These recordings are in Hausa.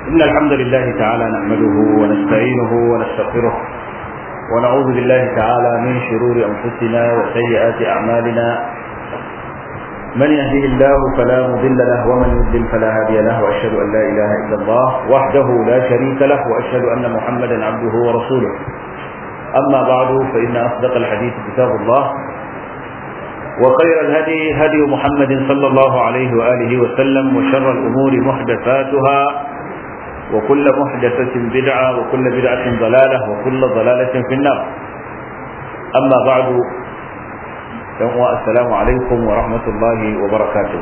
إن الحمد لله تعالى نحمده ونستعينه ونستغفره ونعوذ بالله تعالى من شرور أنفسنا وسيئات أعمالنا من يهده الله فلا مضل له ومن يضلل فلا هادي له وأشهد أن لا إله إلا الله وحده لا شريك له وأشهد أن محمدا عبده ورسوله أما بعد فإن أصدق الحديث كتاب الله وخير الهدي هدي محمد صلى الله عليه وآله وسلم وشر الأمور محدثاتها وكل محدثة بدعة وكل بدعة ضلالة وكل ضلالة في النار أما بعد السلام عليكم ورحمة الله وبركاته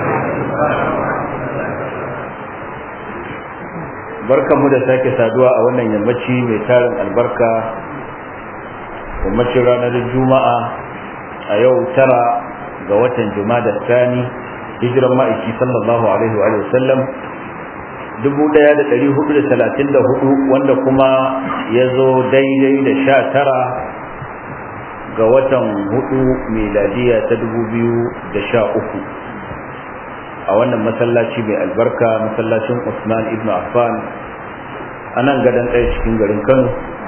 barkan mu da sake saduwa a wannan yammaci mai tarin albarka yammacin ranar juma'a a yau tara ga watan da sani hijiran ma'aiki sallallahu alaihi wa sallam 1434 wanda kuma ya zo daidai da sha tara ga watan hudu miladiya ta 2013 a wannan masallaci mai albarka masallacin usman ibn affan a nan gadon ɗaya cikin garin kano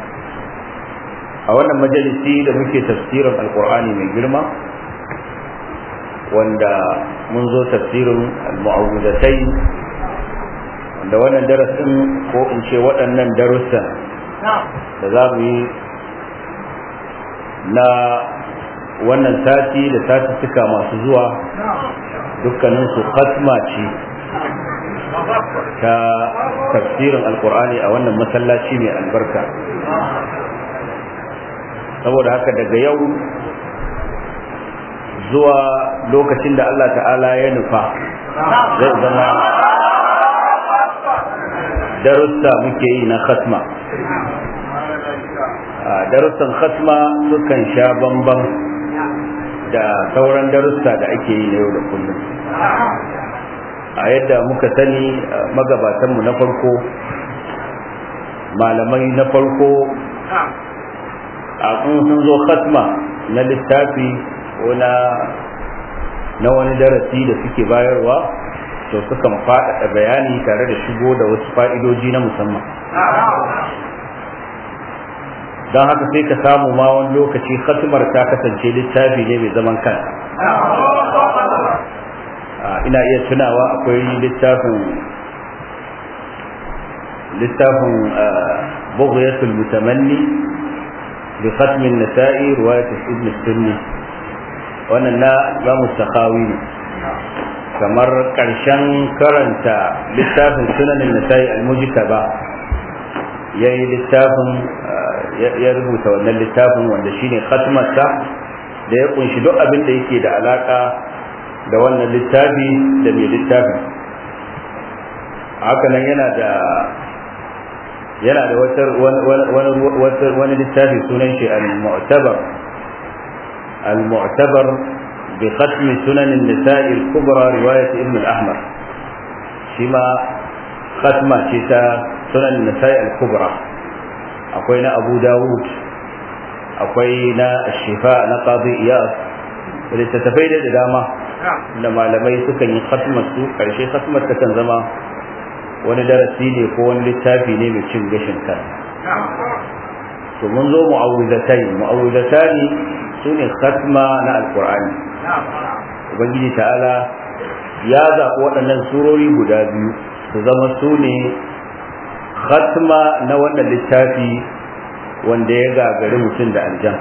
a wannan majalisi da muke tafsirin alkur'ani mai girma wanda mun zo tafsirin al-mu'awudatai wanda wannan darasin ko in ce waɗannan darussan da za mu yi na wannan sati da satuttuka masu zuwa dukkaninsu khatma ce ta tafsirin alkur'ani a wannan masallaci mai albarka saboda haka daga yau zuwa lokacin da Allah ta'ala ya nufa zai zama darussa muke yi na khatma darussan khatma sukan sha bamban da sauran darussa da ake yi na yau da kullum a yadda muka sani magabatanmu na farko malamai na farko a sun zo khatma na littafi ko na na wani darasi da suke bayarwa to sukan faɗaɗa bayani tare da shigo da wasu fa'idoji na musamman don haka sai ka samu ma wani lokaci khatmar ta kasance littafi ne mai zaman kan ina iya tunawa akwai littafin littafin bughyatul mutamanni bi khatmin nasa'i riwayat ibn sunni wannan na zamu sakhawi ne kamar karshen karanta littafin sunanin nasa'i al-mujtaba yayi littafin ya rubuta wannan littafin wanda shine khatmarsa da ya kunshi duk abin da yake da alaka da wannan littafi da mai littafin haka nan yana da yana da wata wani littafi sunan shi al-mu'tabar al-mu'tabar bi khatmi sunan an-nisa'i al-kubra riwayat ibn al-ahmar shi ma khatma ce ta sunan an-nisa'i al-kubra akwai na abu dawud akwai na shifa na qadi iyas littattafai da dama da malamai sukan yi khatmar su karshe khatmar ta kan zama wani darasi ne ko wani littafi ne mai cin gashin kan to mun zo mu'awwizatai mu'awwizatai su ne khatma na alqur'ani ubangiji ta'ala ya zaɓi waɗannan surori guda biyu su zama su ne khatma na wannan littafi wanda ya gagari mutum da aljan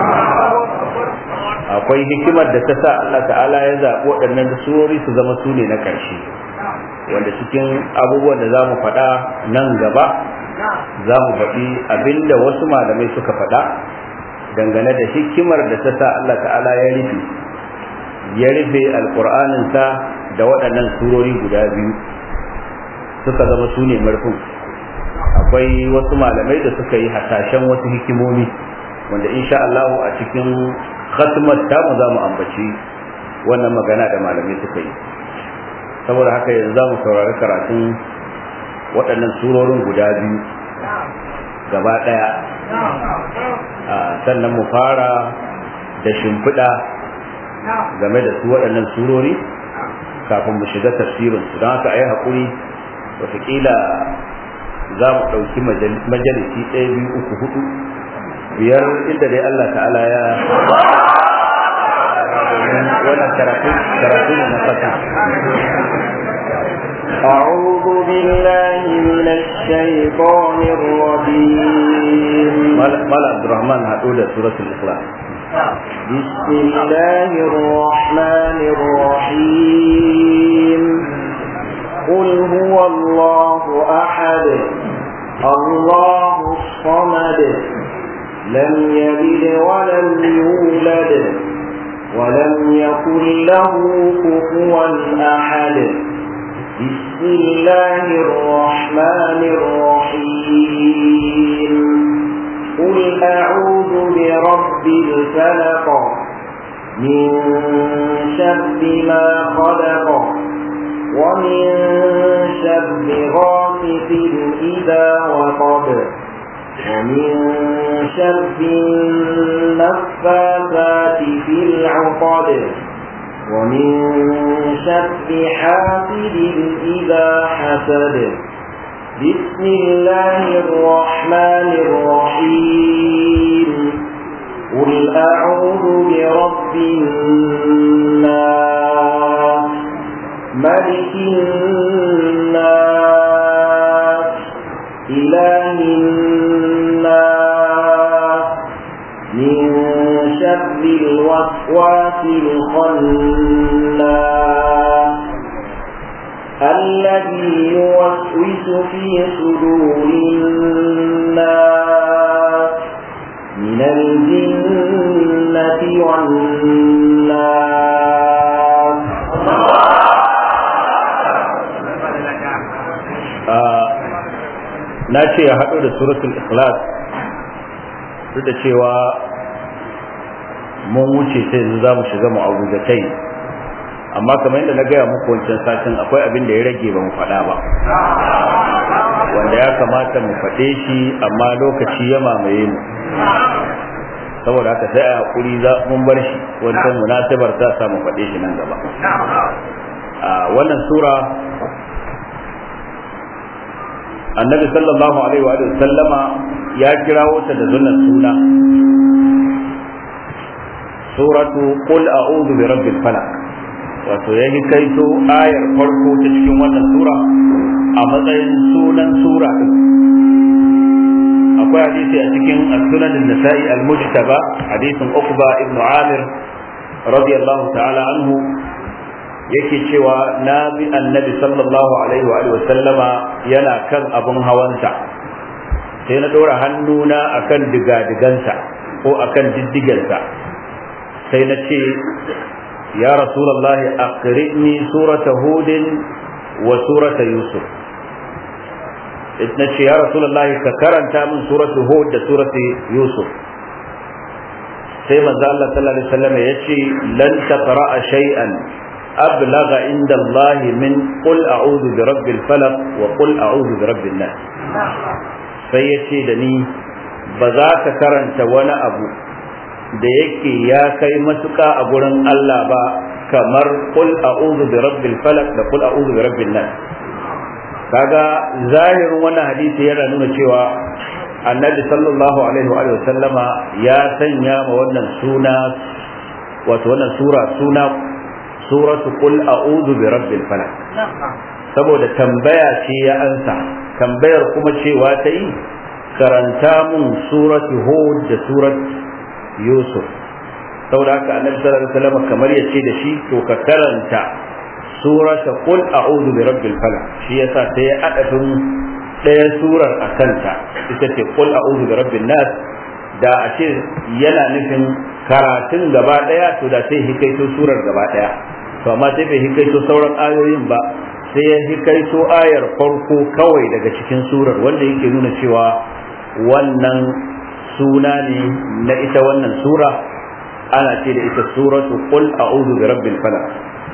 akwai hikimar da ta sa Allah ta'ala ya zaɓi waɗannan surori su zama su ne na ƙarshe wanda cikin abubuwan da za mu faɗa nan gaba za mu faɗi abinda wasu malamai suka faɗa dangane da hikimar da ta sa Allah ta'ala ya rufe ya rufe alƙur'aninsa da waɗannan surori guda biyu suka zama su ne marfin akwai wasu malamai da suka yi hasashen wasu hikimomi wanda insha Allah a cikin khatmar tamu za mu ambaci wannan magana da malamai suka yi saboda haka yanzu za mu saurari karatun waɗannan surorin guda biyu gaba ɗaya sannan mu fara da shimfiɗa game da su waɗannan surori kafin mu shiga tafsirinsu don haka a yi haƙuri wataƙila za mu ɗauki majalisi ɗaya biyu uku hudu biyar inda dai Allah ta'ala ya wannan karatu karatu ne na fata أعوذ بالله من الشيطان الرجيم مال عبد الرحمن هتقول سورة الإخلاص بسم الله الرحمن الرحيم قل هو الله أحد الله الصمد لم يلد ولم يولد ولم يكن له كفوا أحد بسم الله الرحمن الرحيم قل أعوذ برب الفلق من شر ما خلق ومن شر غاسق إذا وقب ومن شر النفاثات في العقد ومن شر حاسد إذا حسد بسم الله الرحمن الرحيم قل أعوذ برب الناس ملك الناس إله الناس من شر الوسواس الخناس الذي يوسوس في صدور الناس من الجنة والناس na ce ya haɗu da suratul ikhlas duk da cewa mun wuce sai yanzu za mu shiga mu'awuzatai amma kamar yadda na gaya muku wancan satin akwai abin da ya rage ba mu faɗa ba wanda ya kamata mu faɗe shi amma lokaci ya mamaye mu saboda haka sai a hakuri za mun bar shi wancan munasabar ta samu faɗe shi nan gaba a wannan sura annabi sallallahu alaihi wa sallama ya kirawo ta da zunan suna suratu qul a'udhu bi rabbil falaq wato ya kaito ayar farko ta cikin wannan sura a matsayin sunan sura din akwai hadisi a cikin as-sunan an-nasa'i al-mujtaba hadisin uqba ibn amir radiyallahu ta'ala anhu yake cewa na bi annabi sallallahu alaihi wa sallama yana kan abun hawansa sai na ɗora hannuna akan digadigansa ko akan diddigensa sai na ce ya rasulallah aqri'ni surata hudin wa surata yusuf na ce ya rasulallah ka karanta min suratu hud da suratu yusuf sai manzo Allah sallallahu alaihi wasallam ya ce lan taqra'a shay'an أبلغ عند الله من قل أعوذ برب الفلق وقل أعوذ برب الناس فيتي دني بذاك كرنت وانا أبو da yake ya kai matuƙa a gurin Allah ba kamar qul a'udhu bi rabbil falaq da qul a'udhu bi rabbin nas kaga zahirin wannan hadisi yana nuna cewa annabi sallallahu alaihi wa sallama ya sanya ma wannan suna wato wannan sura suna suratu qul a'udhu bi rabbil falaq saboda tambaya ce ya ansa tambayar kuma cewa ta yi karanta mun suratu hud da surat yusuf saboda haka annabi sallallahu alaihi wasallam kamar ya ce da shi to ka karanta surata qul a'udhu bi rabbil falaq shi yasa sai ya adafin ɗaya surar a kanta ita ce qul a'udhu bi rabbin nas da a ce yana nufin karatun gaba ɗaya to da sai hikaito surar gaba ɗaya to amma sai bai hikaito sauran ayoyin ba sai ya hikaito ayar farko kawai daga cikin surar wanda yake nuna cewa wannan suna ne na ita wannan sura ana ce da ita suratu qul a'udhu bi rabbil falaq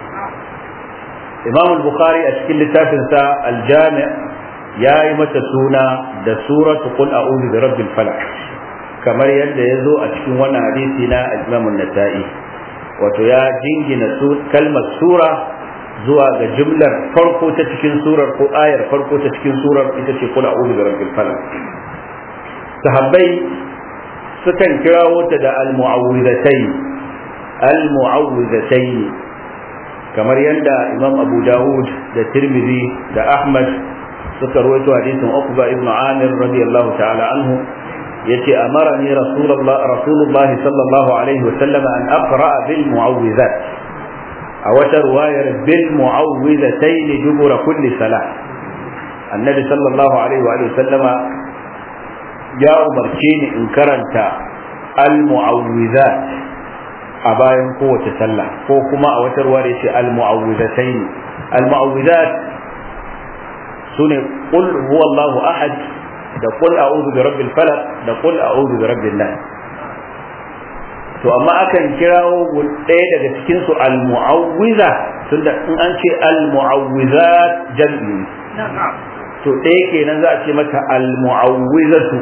Imam al-Bukhari a cikin littafinsa al-Jami' ya yi mata suna da suratu qul a'udhu bi rabbil falaq kamar yadda ya zo a cikin wannan hadisi na Imam an-Nasa'i wato ya jingina kalmar sura zuwa ga jumlar farko ta cikin surar ko ayar farko ta cikin surar ita ce kula a'udhu bi rabbil falaq sahabbai sukan kirawo ta da al-mu'awwidhatayn al-mu'awwidhatayn kamar yadda imam abu dawud da tirmidhi da ahmad suka rawaito hadisin uqba ibn amir radiyallahu ta'ala anhu yace amarani rasulullah rasulullahi sallallahu alaihi wa sallam an aqra bil mu'awwidhat a wata ruwayar bil mu'awwidhatayn dubura kulli salah annabi sallallahu alaihi wa sallama ya umarce ni in karanta al mu'awwidhat a bayan kowace sallah ko kuma a wata ruwa da ce al-mu'awwidatayn al-mu'awwidat sune qul huwallahu ahad da qul a'udhu bi rabbil falaq da qul a'udhu bi rabbin nas to amma akan kirawo ɗaya daga cikin su al-mu'awwiza tunda in an ce al-mu'awwizat jam'i to ɗaya kenan za a ce mata al-mu'awwizatu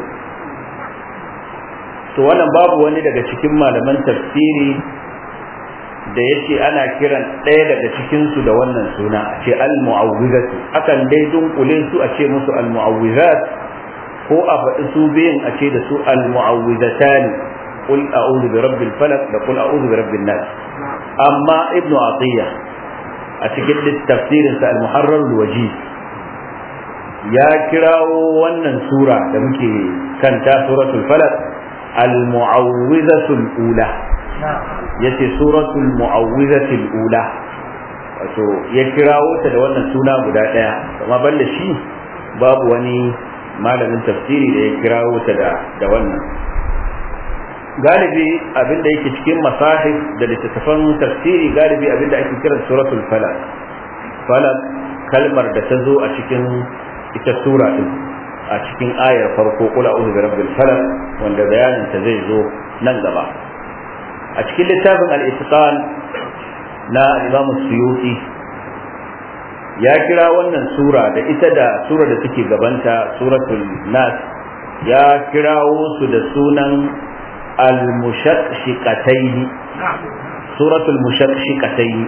to wannan babu wani daga cikin malaman tafsiri da ya ce ana kiran ɗaya daga cikinsu da wannan suna a ce al-mu'awwizatu akan dai dunkule su a ce musu al-mu'awwizat ko a faɗi su biyun a ce da su al-mu'awwizatan qul a'udhu bi rabbil falaq da qul a'udhu bi rabbin nas amma ibnu atiya a cikin tafsirin sa al-muharrar al-wajiz ya kirawo wannan sura da muke kanta suratul falaq al-mu'awwizatul ula yace suratul mu'awwizatul ula wato ya kirawo ta da wannan suna guda daya amma balle shi babu wani malamin tafsiri da ya kirawo ta da da wannan galibi abin da yake cikin masahif da littattafan tafsiri galibi abin da ake kiran suratul falaq falaq kalmar da ta zo a cikin ita sura din a cikin ayar farko kul a'udhu bi rabbil falaq wanda bayanin ta zai zo nan gaba a cikin littafin al-itqan na Imam Suyuti ya kira wannan sura da ita da sura da take gabanta suratul nas ya kirawo su da sunan al-mushaqqiqatayn suratul mushaqqiqatayn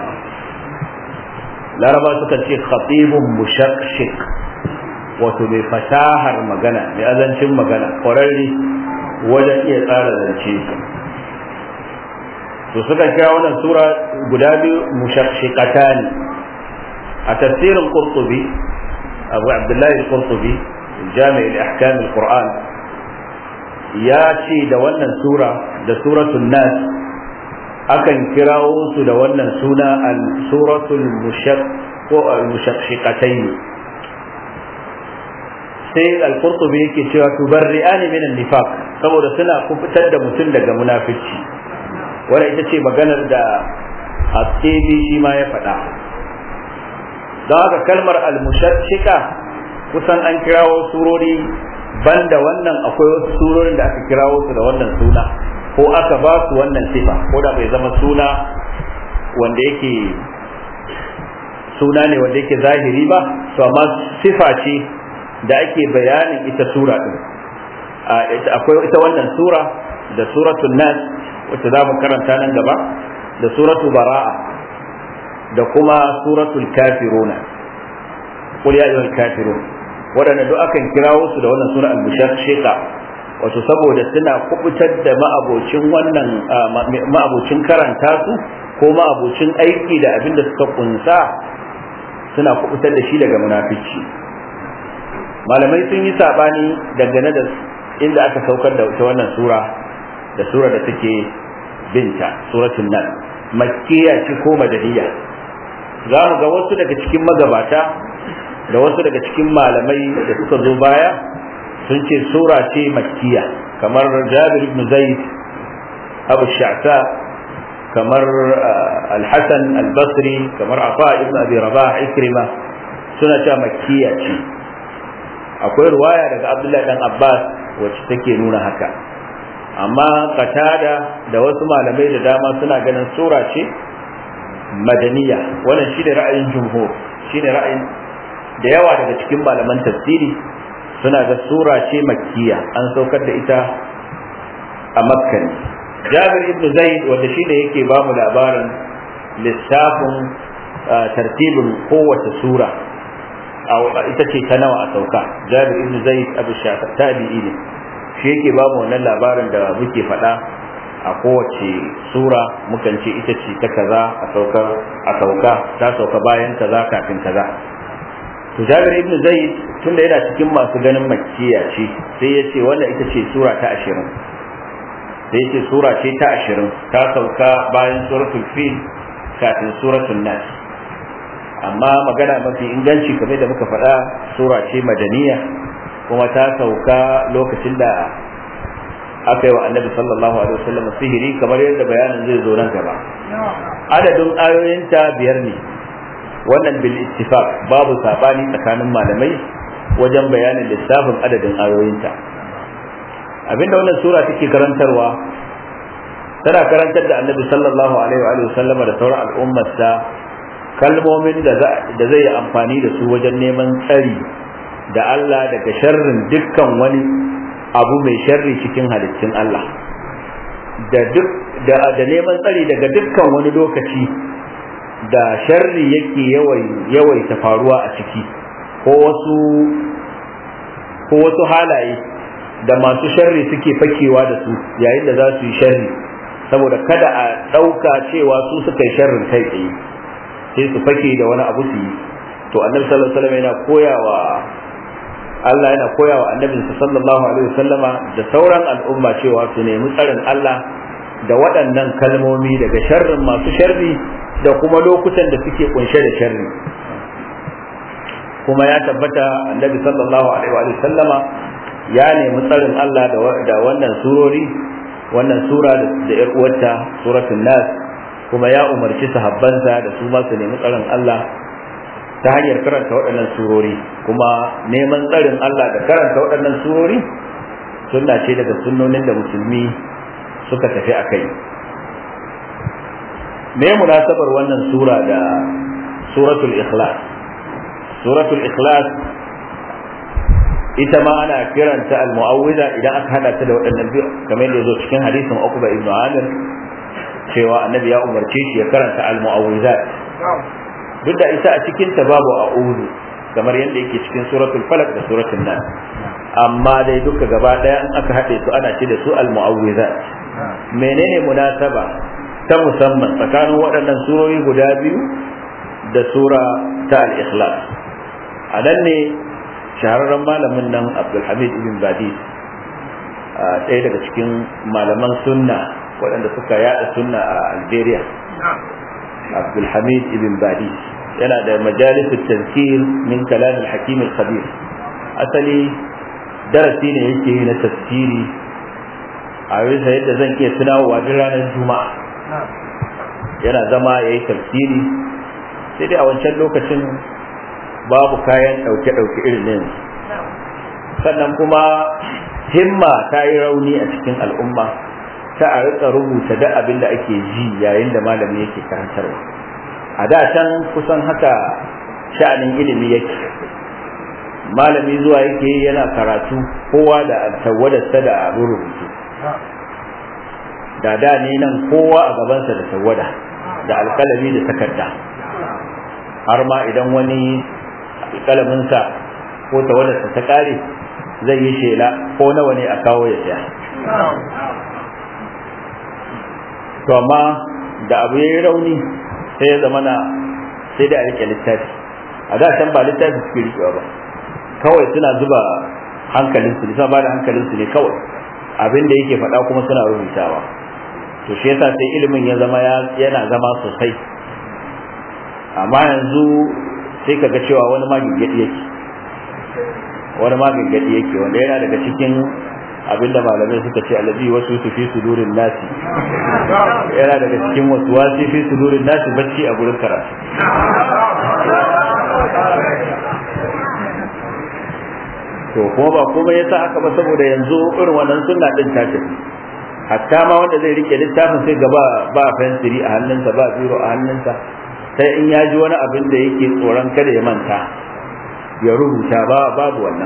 laraba suka ce khatibun mushaqqiq wato mai fasahar magana mai azancin magana ƙwararre wajen iya tsara zance to suka kira wannan sura guda biyu mushaqqiqatan a tafsirin qurtubi abu abdullahi al-qurtubi jami' al-ahkam al-qur'an ya ce da wannan sura da suratul nas akan kirawo su da wannan suna al-suratul mushaq ko al-mushaqqiqatayn sai al-qurtubi yake cewa tubarri'ani min an-nifaq saboda suna kufitar da mutum daga munafici wannan ita ce maganar da Haskibi shi ma ya faɗa don haka kalmar al-mushaqqiqa kusan an kirawo surori banda wannan akwai wasu surorin da aka kirawo su da wannan suna ko aka ba su wannan sifa ko da bai zama suna wanda yake suna ne wanda yake zahiri ba to amma sifa ce da ake bayanin ita sura din akwai ita wannan sura da suratul nas wacce za mu karanta nan gaba da suratul bara'a da kuma suratul kafiruna qul ya ayyuhal kafirun waɗanda duk akan kirawo su da wannan sura al-mushaqqiqa wato saboda suna kubutar da ma'abocin wannan ma'abocin karanta su ko ma'abocin aiki da abin da suka kunsa suna kubutar da shi daga munafici malamai sun yi sabani dangane da inda aka saukar da ita wannan sura da sura da take binta suratul nan makkiya ce ko madaniya za mu ga wasu daga cikin magabata da wasu daga cikin malamai da suka zo baya sun ce sura ce makkiya kamar jabir ibn zaid abu sha'sa kamar al-hasan al-basri kamar afa ibn abi rabah ikrima suna cewa makkiya ce akwai ruwaya daga abdullahi dan abbas wacce take nuna haka amma qatada da wasu malamai da dama suna ganin sura ce madaniya wannan shine ra'ayin jumhur shine ra'ayin da yawa daga cikin malaman tafsiri suna ga sura ce makkiya an saukar da ita a makka ne jabir ibn zaid wanda shi ne yake ba mu labarin lissafin tartibin kowace sura ita ce ta nawa a sauka jabir ibn zaid abu shafi tabi'i ne shi yake ba mu wannan labarin da muke faɗa a kowace sura mukan ce ita ce ta kaza a sauka a sauka ta sauka bayan kaza kafin kaza to jabir ibn zaid tunda yana cikin masu ganin makkiya ce sai ya ce wannan ita ce sura ta ashirin sai ya ce sura ce ta ashirin ta sauka bayan suratul fil kafin suratul nas amma magana mafi inganci kamar da muka faɗa sura ce madaniya kuma ta sauka lokacin da aka yi wa annabi sallallahu alaihi wasallam sihiri kamar yadda bayanin zai zo nan gaba adadin ayoyinta biyar ne wannan bil ittifaq babu sabani tsakanin malamai wajen bayanin lissafin adadin ayoyinta abinda wannan sura take karantarwa tana karantar da annabi sallallahu alaihi wa sallam da sauran al'ummarsa kalmomin da zai yi amfani da su wajen neman tsari da Allah daga sharrin dukkan wani abu mai sharri cikin halittun Allah da duk da, da neman tsari daga dukkan wani lokaci da sharri yake yawaita faruwa a ciki ko wasu ko wasu halaye da masu sharri suke fakewa da su yayin da za su yi sharri saboda kada a ɗauka cewa su suka yi sharrin kai tsaye sai su fake da wani abu su yi to annabi sallallahu alaihi wasallam yana koyawa Allah yana koyawa annabinsa sallallahu alaihi wasallama da sauran al'umma cewa su nemi tsarin Allah da waɗannan kalmomi daga sharrin masu sharri da kuma lokutan da suke kunshe da sharri kuma ya tabbata annabi sallallahu alaihi wa sallama ya nemi tsarin Allah da wannan surori wannan sura da yar uwarta suratul nas kuma ya umarci sahabbansa da su ma su nemi tsarin Allah ta hanyar karanta waɗannan surori kuma neman tsarin Allah da karanta waɗannan surori sunna ce daga sunnonin da musulmi suka tafi a kai me munasabar wannan sura da suratul ikhlas suratul ikhlas ita ma ana kiranta al-mu'awwiza idan aka hada ta da waɗannan biyu kamar yadda zo cikin hadisin Uqba ibn Amir cewa annabi ya umarce shi ya karanta al-mu'awwizat duk da ita a cikin ta babu a'udhu kamar yadda yake cikin suratul falaq da suratul nas amma dai duka gaba daya in aka haɗe su ana ce da su al-mu'awwizat menene munasaba ta musamman tsakanin waɗannan surori guda biyu da sura ta al-ikhlas a nan ne shahararren malamin nan abdulhamid ibn badi ɗaya daga cikin malaman sunna waɗanda suka yada sunna a algeria abdulhamid ibn badi yana da majalisar tazkir min kalam al-hakim al-khabir asali darasi ne yake yi na tafsiri a bisa yadda zan iya tunawa duk ranar juma'a yana zama ya yi tafsiri sai dai a wancan lokacin babu kayan ɗauke-ɗauke irin nan sannan kuma himma ta yi rauni a cikin al'umma ta a rika rubuta da abin da ake ji yayin da malami yake karantarwa a da can kusan haka sha'anin ilimi yake malami zuwa yake yana karatu kowa da tawadarsa da abin rubutu da da ne nan kowa a gabansa da tawada da alkalami da takarda har ma idan wani alkalaminsa ko tawadarsa ta kare zai yi shela ko nawa ne a kawo ya siya to amma da abu ya yi rauni sai ya zama na sai da a rike littafi a da can ba littafi suke rikewa ba kawai suna zuba hankalinsu ne suna ba da hankalinsu ne kawai abin da yake faɗa kuma suna rubutawa to shi yasa sai ilimin ya zama yana zama sosai amma yanzu sai kaga cewa wani ma gingadi yake wani ma gingadi yake wanda yana daga cikin abinda malamai suka ce alabi wasu su fi sudurin nasi yana daga cikin wasu wasi fi sudurin nasi bacci a gurin karatu to kuma ba komai yasa haka ba saboda yanzu irin wannan sunna din ta tafi hatta ma wanda zai rike littafin sai gaba ba fensiri a hannunsa ba biro a hannunsa sai in ya ji wani abin da yake tsoron kada ya manta ya rubuta ba babu wannan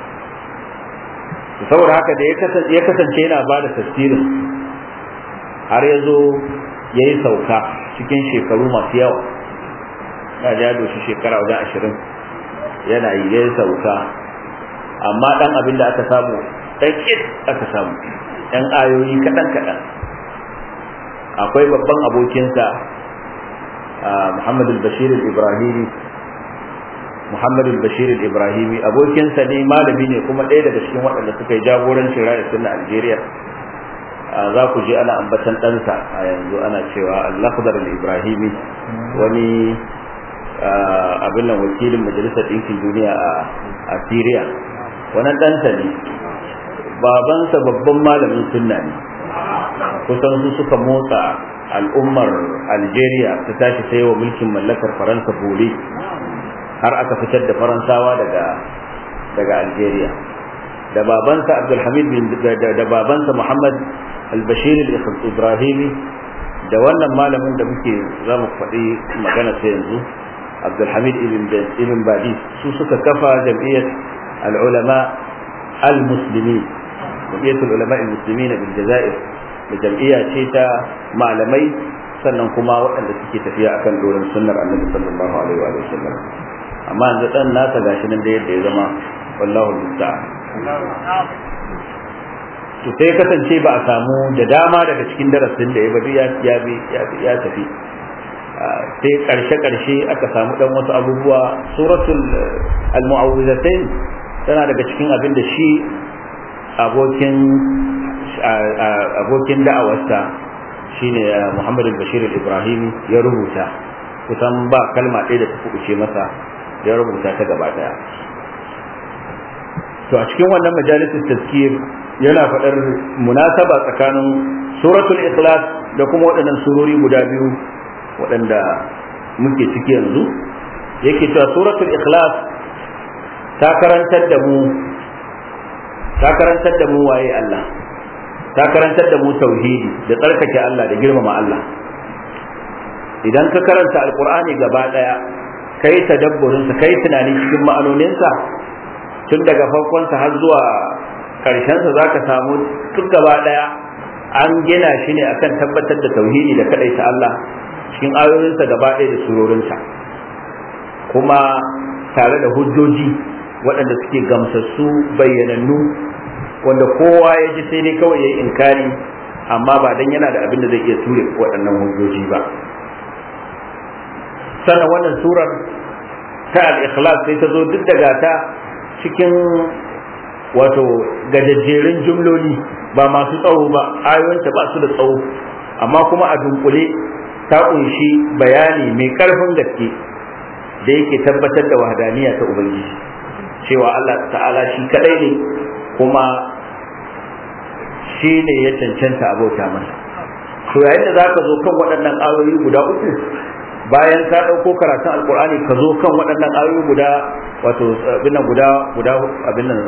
saboda haka da ya kasance yana ba da tafsirin har ya zo ya yi sauka cikin shekaru masu yawa na ja doshi shekara wajen ashirin yana yi ya sauka amma dan abin da aka samu dan kit aka samu dan ayoyi kaɗan kaɗan akwai babban abokinsa Muhammad al-Bashir al-Ibrahimi Muhammad al-Bashir al-Ibrahimi abokinsa ne malami ne kuma ɗaya daga cikin waɗanda suka yi jagorancin raya sunna Algeria za ku je ana ambatan ɗansa a yanzu ana cewa al-Akhdar al-Ibrahimi wani abin nan wakilin majalisar ɗinkin duniya a Syria wannan ɗansa ne babansa babban malamin sunna ne kusan su suka motsa al'ummar Algeria ta tashi sai wa mulkin mallakar Faransa bore har aka fitar da Faransawa daga daga Algeria da babansa Abdulhamid bin da babansa Muhammad al-Bashir al-Ibrahimi da wannan malamin da muke za mu faɗi magana sai yanzu Abdulhamid ibn ibn Badi su suka kafa jam'iyyar al-ulama al-muslimin jam'iyyar al-ulama al-muslimin bil Jazair da jam'iyya ce ta malamai sannan kuma waɗanda suke tafiya akan doron sunnar Annabi sallallahu alaihi wa sallam amma yanzu dan nasa gashi nan da yadda ya zama wallahu musta'an to sai kasance ba a samu da dama daga cikin darasin da ya bari ya ya tafi sai karshe karshe aka samu dan wasu abubuwa suratul al-mu'awwidhatayn tana daga cikin abin da shi abokin abokin da'awarsa shine Muhammad al-Bashir al-Ibrahimi ya rubuta kusan ba kalma ɗaya da ta kuɓuce masa ya rubuta ta gaba daya to a cikin wannan majalisin tazkir yana faɗar munasaba tsakanin suratul ikhlas da kuma waɗannan surori guda biyu waɗanda muke ciki yanzu yake cewa suratul ikhlas ta karantar da mu ta karantar da mu waye Allah ta karantar da mu tauhidi da tsarkake Allah da girmama Allah idan ka karanta alqur'ani gaba daya kai tadabburinsa kai tunani cikin ma'anoninsa tun daga farkonsa har zuwa karshensa za ka samu duk gaba ɗaya an gina shi ne akan tabbatar da tauhidi da kaɗaita Allah cikin ayoyinsa gaba ɗaya da surorinsa kuma tare da hujjoji waɗanda suke gamsassu bayyanannu wanda kowa ya ji sai dai kawai ya yi inkari amma ba dan yana da abin da zai iya ture waɗannan hujjoji ba sannan wannan surar ta al-ikhlas sai ta zo duk daga ta cikin wato gajajjerin jumloli ba masu tsawo ba ayoyinta ba su da tsawo amma kuma a dunkule ta kunshi bayani mai karfin gaske da yake tabbatar da wahadaniya ta ubangiji cewa Allah ta'ala shi kadai ne kuma shi ne ya cancanta abota masa to yayin da zaka zo kan waɗannan ayoyi guda uku bayan ka ɗauko karatun alkur'ani ka zo kan waɗannan ayoyi guda wato abin guda guda abin nan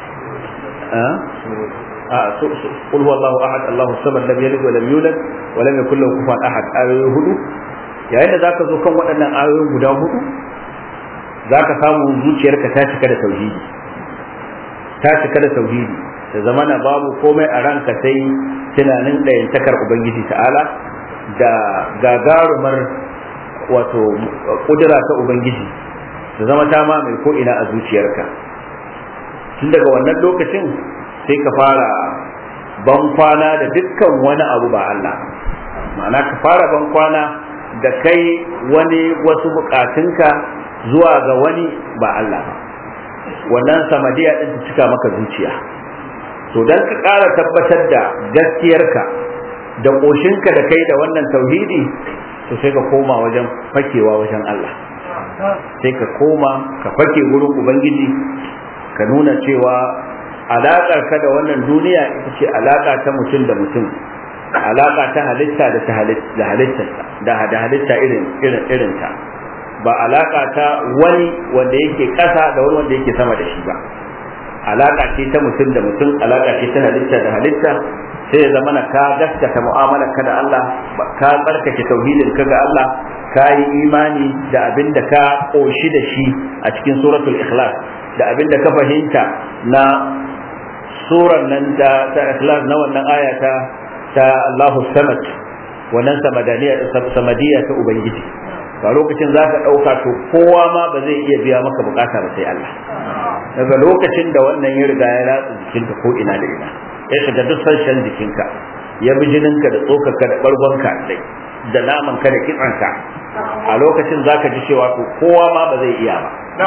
a qul huwallahu ahad allahu samad lam yalid wa lam yulad wa lam yakul lahu kufuwan ahad ayoyi hudu yayin da zaka zo kan waɗannan ayoyi guda hudu zaka samu zuciyarka ta cika da tauhidi ta cika da tauhidi da zamana babu komai a ranka sai tunanin ɗayantakar ubangiji ta'ala da gagarumar wato kudura ta ubangiji ta zama ta ma mai ko'ina a zuciyarka tun daga wannan lokacin sai ka fara ban kwana da dukkan wani abu ba Allah ma'ana ka fara ban kwana da kai wani wasu bukatunka zuwa ga wani ba Allah ba wannan samadiya din ta cika maka zuciya to dan ka ƙara tabbatar da gaskiyarka da ƙoshinka da kai da wannan tauhidi to sai ka koma wajen fakewa wajen Allah sai ka koma ka fake wurin ubangiji ka nuna cewa alaƙar ka da wannan duniya ita ce alaƙa ta mutum da mutum alaƙa ta halitta da ta halitta da da halitta irin irin irin ta ba alaƙa ta wani wanda yake ƙasa da wani wanda yake sama da shi ba alaƙa ce ta mutum da mutum alaƙa ce ta halitta da halitta sai ya zama ka gaskata mu'amalar ka da Allah ka tsarkake tauhidin ka ga Allah ka yi imani da abin da ka ƙoshi da shi a cikin suratul ikhlas da abin da ka fahimta na suran nan ta ta ikhlas na wannan aya ta ta Allahu samad wannan samadaniya samadiyya ta ubangiji a lokacin za ka ɗauka to kowa ma ba zai iya biya maka bukata ba sai Allah daga lokacin da wannan ya riga ya ratsa jikinka ko ina da ina ya shiga duk sashen jikinka ya bi jininka da tsokarka da ɓargonka da namanka da kitsanka a lokacin za ka ji cewa to kowa ma ba zai iya ba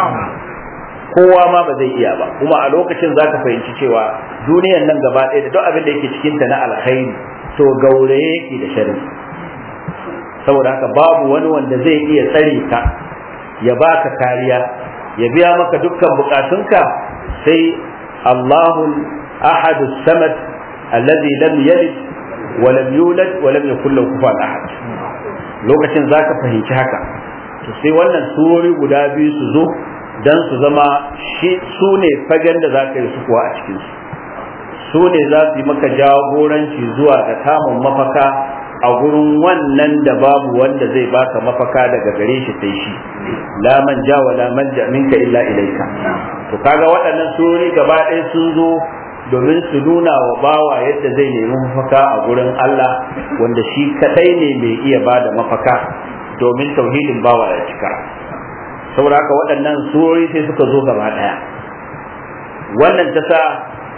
kowa ma ba zai iya ba kuma a lokacin za ka fahimci cewa duniyan nan gaba ɗaya da duk abin da yake cikinta na alkhairi to gauraye yake da sharri saboda haka babu wani wanda zai iya tsare ka ya baka kariya ya biya maka dukkan bukatunka sai Allahu ahad samad alladhi lam yalid wa lam yulad wa lam yakul lahu kufuwan ahad lokacin zaka fahimci haka to sai wannan surori guda biyu su zo dan su zama shi su ne fagen da zaka yi su kuwa a cikin su su ne za su yi maka jagoranci zuwa ga samun mafaka a gurin wannan da babu wanda zai baka mafaka daga gare shi sai shi la man ja wa la man ja minka illa ilaika to kaga waɗannan surori gaba ɗaya sun zo domin su nuna wa bawa yadda zai nemi mafaka a gurin Allah wanda shi kadai ne mai iya bada mafaka domin tauhidin bawa ya cika saboda haka waɗannan surori sai suka zo gaba ɗaya wannan ta sa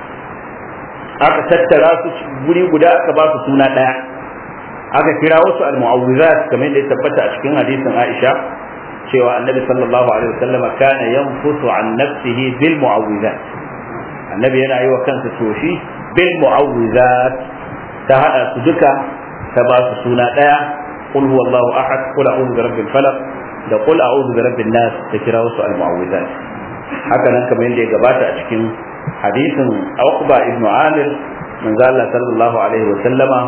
aka tattara su guri guda aka ba su suna ɗaya aka kira wasu al-mu'awwizat kamar da ya tabbata a cikin hadisin Aisha cewa annabi sallallahu alaihi wasallam kana yanfusu an nafsihi bil mu'awwizat annabi yana yi wa kansa toshi bil mu'awwizat ta hada su duka ta ba su suna daya qul huwallahu ahad qul a'udhu bi rabbil falaq da qul a'udhu bi rabbin nas ta kira wasu al-mu'awwizat haka nan kamar yadda ya gabata a cikin hadisin Uqba ibn Amir manzo Allah sallallahu alaihi wasallama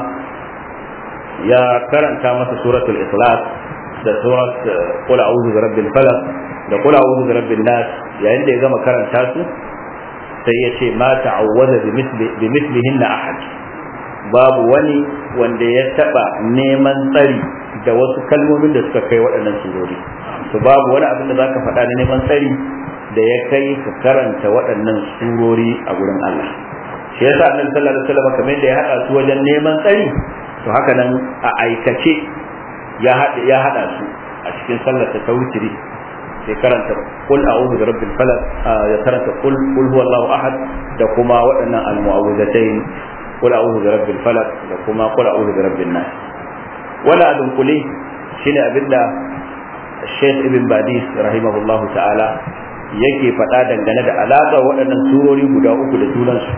ya karanta masa suratul ikhlas da surat qul a'udhu bi rabbil falaq da qul a'udhu bi rabbin nas yayin da ya gama karanta su sai ya ce ma ta'awwaza bi mithli bi mithlihinna ahad babu wani wanda ya taba neman tsari da wasu kalmomin da suka kai waɗannan surori to babu wani abin da zaka faɗa na neman tsari da ya kai ka karanta waɗannan surori a gurin Allah shi yasa annabi sallallahu alaihi wasallam kamar da ya hada su wajen neman tsari to haka nan a aikace ya hada ya hada su a cikin sallar ta wutiri sai karanta qul a'udhu bi rabbil falaq ya karanta qul qul huwallahu ahad da kuma waɗannan al-mu'awwidatayn qul a'udhu bi rabbil falaq da kuma qul a'udhu bi rabbin nas wala adun kuli shine abinda Sheikh Ibn Badis rahimahullahu ta'ala yake faɗa dangane da alaƙa waɗannan surori guda uku da junansu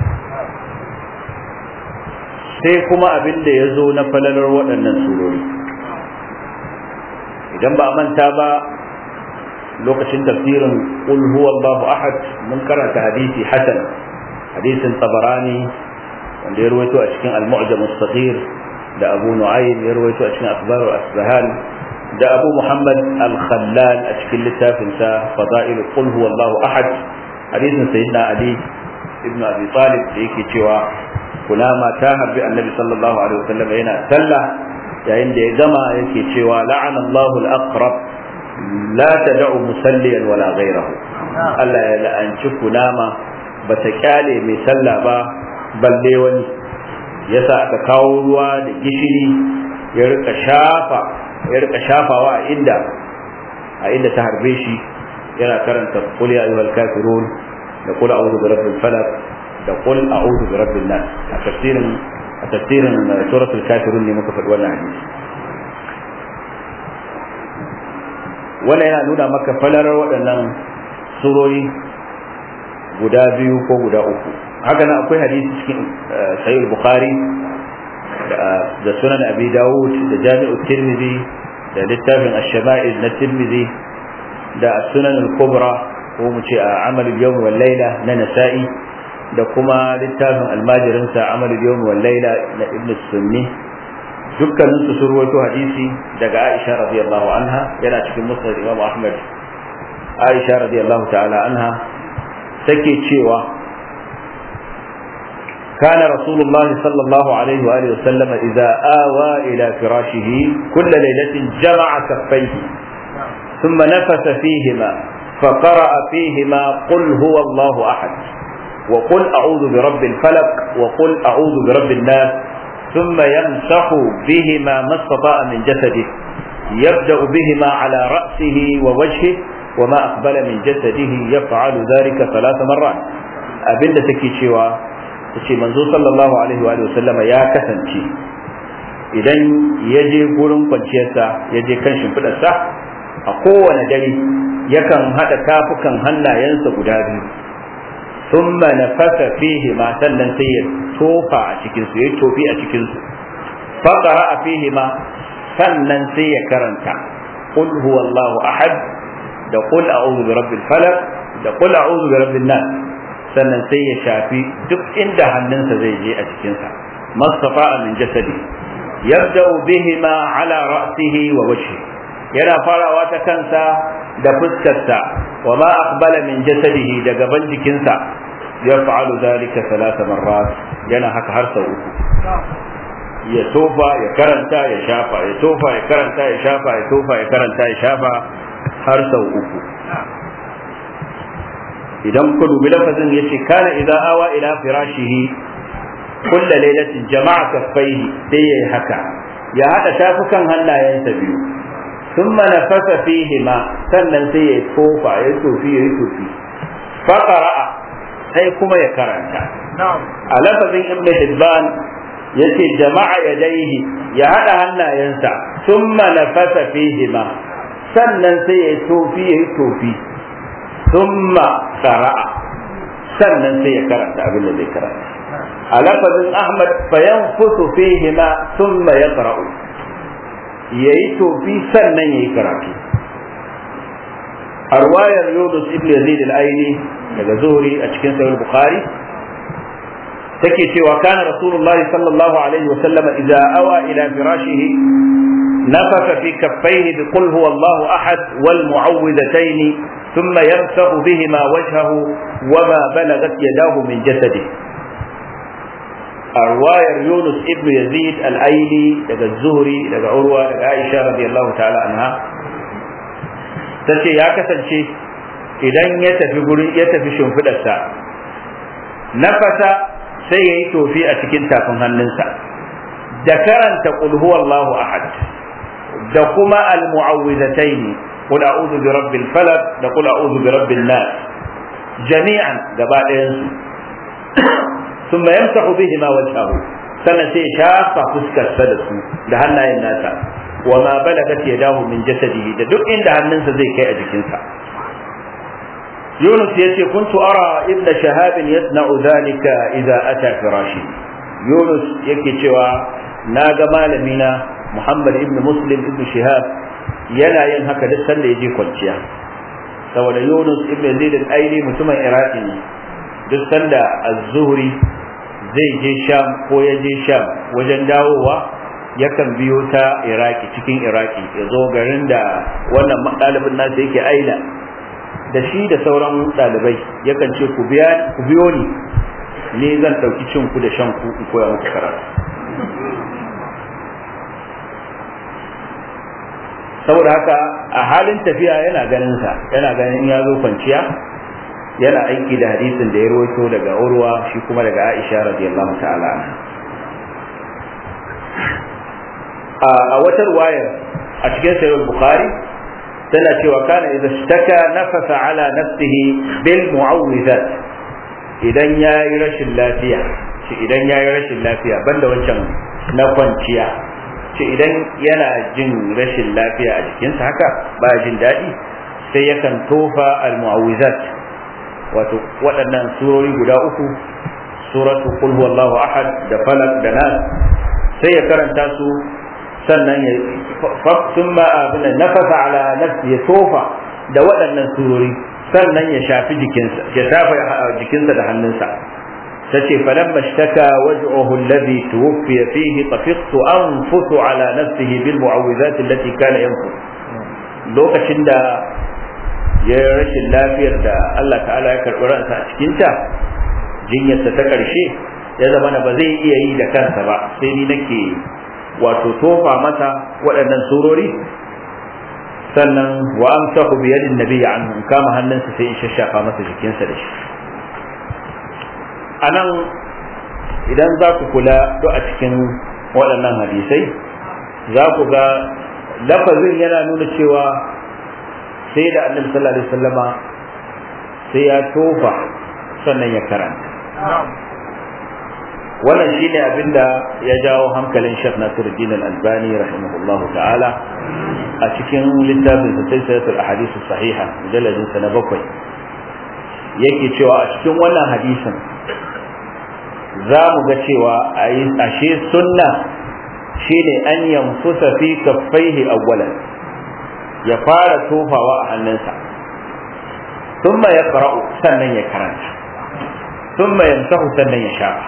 sai kuma abin da ya zo na falalar waɗannan surori idan ba a manta ba lokacin tafsirin qul huwallahu ahad mun karanta hadisi hasan hadisin tabarani wanda ya rawaito a cikin al-mu'jam as-saghir da abu nu'aym ya rawaito a cikin akhbar asbahan da abu muhammad al-khallal a cikin littafin sa fada'il qul huwallahu ahad hadisin sayyidina ali ibn abi talib da yake cewa kunama ta harbi annabi sallallahu alaihi wasallam yana sallah yayin da ya gama yake cewa la'ana Allahu al-aqrab la tad'u musalliyan wala ghayrahu Allah ya la'anci kunama bata kyale mai sallah ba balle wani yasa aka kawo ruwa da gishiri ya rika shafa ya rika shafawa a inda a inda ta harbe shi yana karanta qul ya ayyuhal kafirun da qul a'udhu bi rabbil falaq da qul a'udhu bi rabbin nas a tafsirin a tafsirin suratul kafirun ne muka faɗi wannan hadisi wannan yana nuna maka falalar waɗannan surori guda biyu ko guda uku haka nan akwai hadisi cikin sahih bukhari da sunan abi dawud da jami'u tirmidhi da littafin ash-shama'il na tirmidhi da sunan al-kubra ko mu ce a amal al-yawm wal layla na nasa'i da kuma littafin almajirin sa amal al-yawm wal layla na ibn sunni dukkanin su sun rawaito hadisi daga Aisha radiyallahu anha yana cikin musnad Imam Ahmad Aisha radiyallahu ta'ala anha take cewa كان رسول الله صلى الله عليه وآله وسلم إذا آوى إلى فراشه كل ليلة جمع كفيه ثم نفث فيهما فقرأ فيهما قل هو الله أحد وقل أعوذ برب الفلق وقل أعوذ برب الناس ثم يمسح بهما ما استطاع من جسده يبدأ بهما على رأسه ووجهه وما أقبل من جسده يفعل ذلك ثلاث مرات أبن تكي tace manzo sallallahu alaihi wa sallama ya kasance idan ya je gurin kwanciyarsa ya je kan shimfiɗarsa a kowane dare yakan haɗa tafukan hannayensa guda biyu thumma nafasa fihi ma sannan sai ya tofa a cikin su ya tofi a cikin su faqara fihi ma sannan sai ya karanta qul huwallahu ahad da qul a'udhu bi rabbil falaq da qul a'udhu bi rabbin nas sannan sai ya shafi duk inda hannunsa zai je a cikinsa mastafa min jasadi yabda'u bihima ala ra'sihi wa wajhi yana farawa ta kansa da fuskarsa wa ma aqbala min jasadihi da gaban jikinsa yaf'alu dhalika thalatha marrat yana haka har sau uku ya tofa ya karanta ya shafa ya tofa ya karanta ya shafa ya tofa ya karanta ya shafa har sau uku idan ku dubi lafazin yace kana idza awa ila firashihi kulla lailatin jama'a kaffaihi sai yayi haka ya hada tafukan hannayensa biyu thumma nafasa fihi ma sannan sai ya tofa ya tofi ya tofi fa qara'a sai kuma ya karanta a lafazin ibn hibban yace jama'a yadaihi ya hada hannayensa thumma nafasa fihi ma sannan sai ya tofi ya tofi ثم قرأ sannan sai ya karanta abin da zai karanta a lafazin ahmad fayanfusu fihima thumma yaqra'u yayi tofi sannan yayi karatu a ruwayar yunus ibn yazid al-aini daga zuhri a cikin sahih bukhari take cewa kana rasulullah sallallahu alaihi wa sallama idza awa ila firashihi نفخ في كفيه بقل هو الله احد والمعوذتين ثم يمسح بهما وجهه وما بلغت يداه من جسده الرواية يونس ابن يزيد الأيلي لدى الزهري لدى عروة لدى عائشة رضي الله تعالى عنها tace ya kasance idan ya tafi gurin ya tafi shimfidarsa nafasa sai ya yi tofi a cikin tafin hannunsa da karanta qul huwallahu ahad da kuma al-mu'awwidhataini qul a'udhu bi rabbil falaq da qul a'udhu bi rabbin nas jami'an gaba ɗayan su thumma yamsahu bihima wajhahu sannan sai shafa fuskar sa da su da hannayen nasa wa ma balagat yadahu min jasadihi da duk inda hannunsa zai kai a jikinsa Yunus ya ce kuntu ara ibn shahab yasna'u dhalika idza ata firashi Yunus yake cewa na ga malamina Muhammad ibn Muslim ibn Shihab yana yin haka duk sanda ya je kwanciya saboda Yunus ibn Zaid al-Aili mutumin Iraki ne duk sanda az-Zuhri zai je Sham ko ya je Sham wajen dawowa yakan biyo ta Iraki cikin Iraki ya zo garin da wannan ɗalibin nasa yake aila da shi da sauran ɗalibai yakan ce ku biyo ni ne zan ɗauki cin ku da shan ku in koya muku karatu saboda haka a halin tafiya yana ganin sa yana ganin in ya zo kwanciya yana aiki da hadisin da ya rawaito daga urwa shi kuma daga aisha radiyallahu ta'ala a wata ruwayar a cikin sahih bukhari tana cewa kana idza ishtaka nafasa ala nafsihi bil mu'awwizat idan yayi rashin lafiya shi idan yayi rashin lafiya banda wancan na kwanciya ce idan yana jin rashin lafiya a jikinsa haka ba jin daɗi sai yakan tofa al-mu'awwizat wato waɗannan surori guda uku suratu qul huwallahu ahad da falak da nas sai ya karanta su sannan ya thumma abuna nafasa ala nafsi ya tofa da waɗannan surori sannan ya shafi jikinsa ya shafa jikinsa da hannunsa tace falamma ishtaka waj'uhu alladhi tuwfiya fihi tafiqtu anfusu ala nafsihi bil mu'awwidhat allati kana yanfus lokacin da ya rashin lafiyar da Allah ta'ala ya karɓi ransa a cikinta jinyarsa ta ƙarshe ya zama na ba zai iya yi da kansa ba sai ni nake wato tofa masa waɗannan surori sannan wa amsahu bi yadin nabiyyi anhu kama hannunsa sai in shashafa masa jikinsa da shi anan idan za ku kula do a cikin waɗannan hadisai za ku ga lafazin yana nuna cewa sai da annabi sallallahu alaihi wasallama sai ya tofa sannan ya karanta wannan shine abinda ya jawo hankalin Sheikh Nasiruddin Al-Albani rahimahullahu ta'ala a cikin littafin sa Silsilatul Ahadith Sahiha mujalladin sa na bakwai yake cewa a cikin wannan hadisin za mu ga cewa ashe sunna shine an yanfusa fi kaffaihi awwalan ya fara tofawa a hannunsa thumma yaqra'u sannan ya karanta thumma yamsahu sannan ya shafa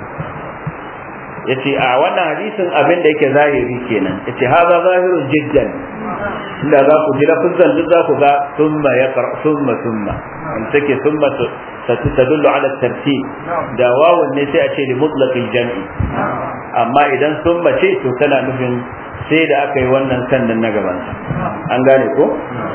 yace a wannan hadisin abin da yake zahiri kenan yace haza zahirun jiddan inda za ku ji lafazan duk za ku ga thumma yaqra thumma thumma in take thumma satadullu ala tartib da wawun ne sai a ce li mutlaqil jam'i amma idan thumma ce to tana nufin sai da aka yi wannan sannan na gaban an gane ko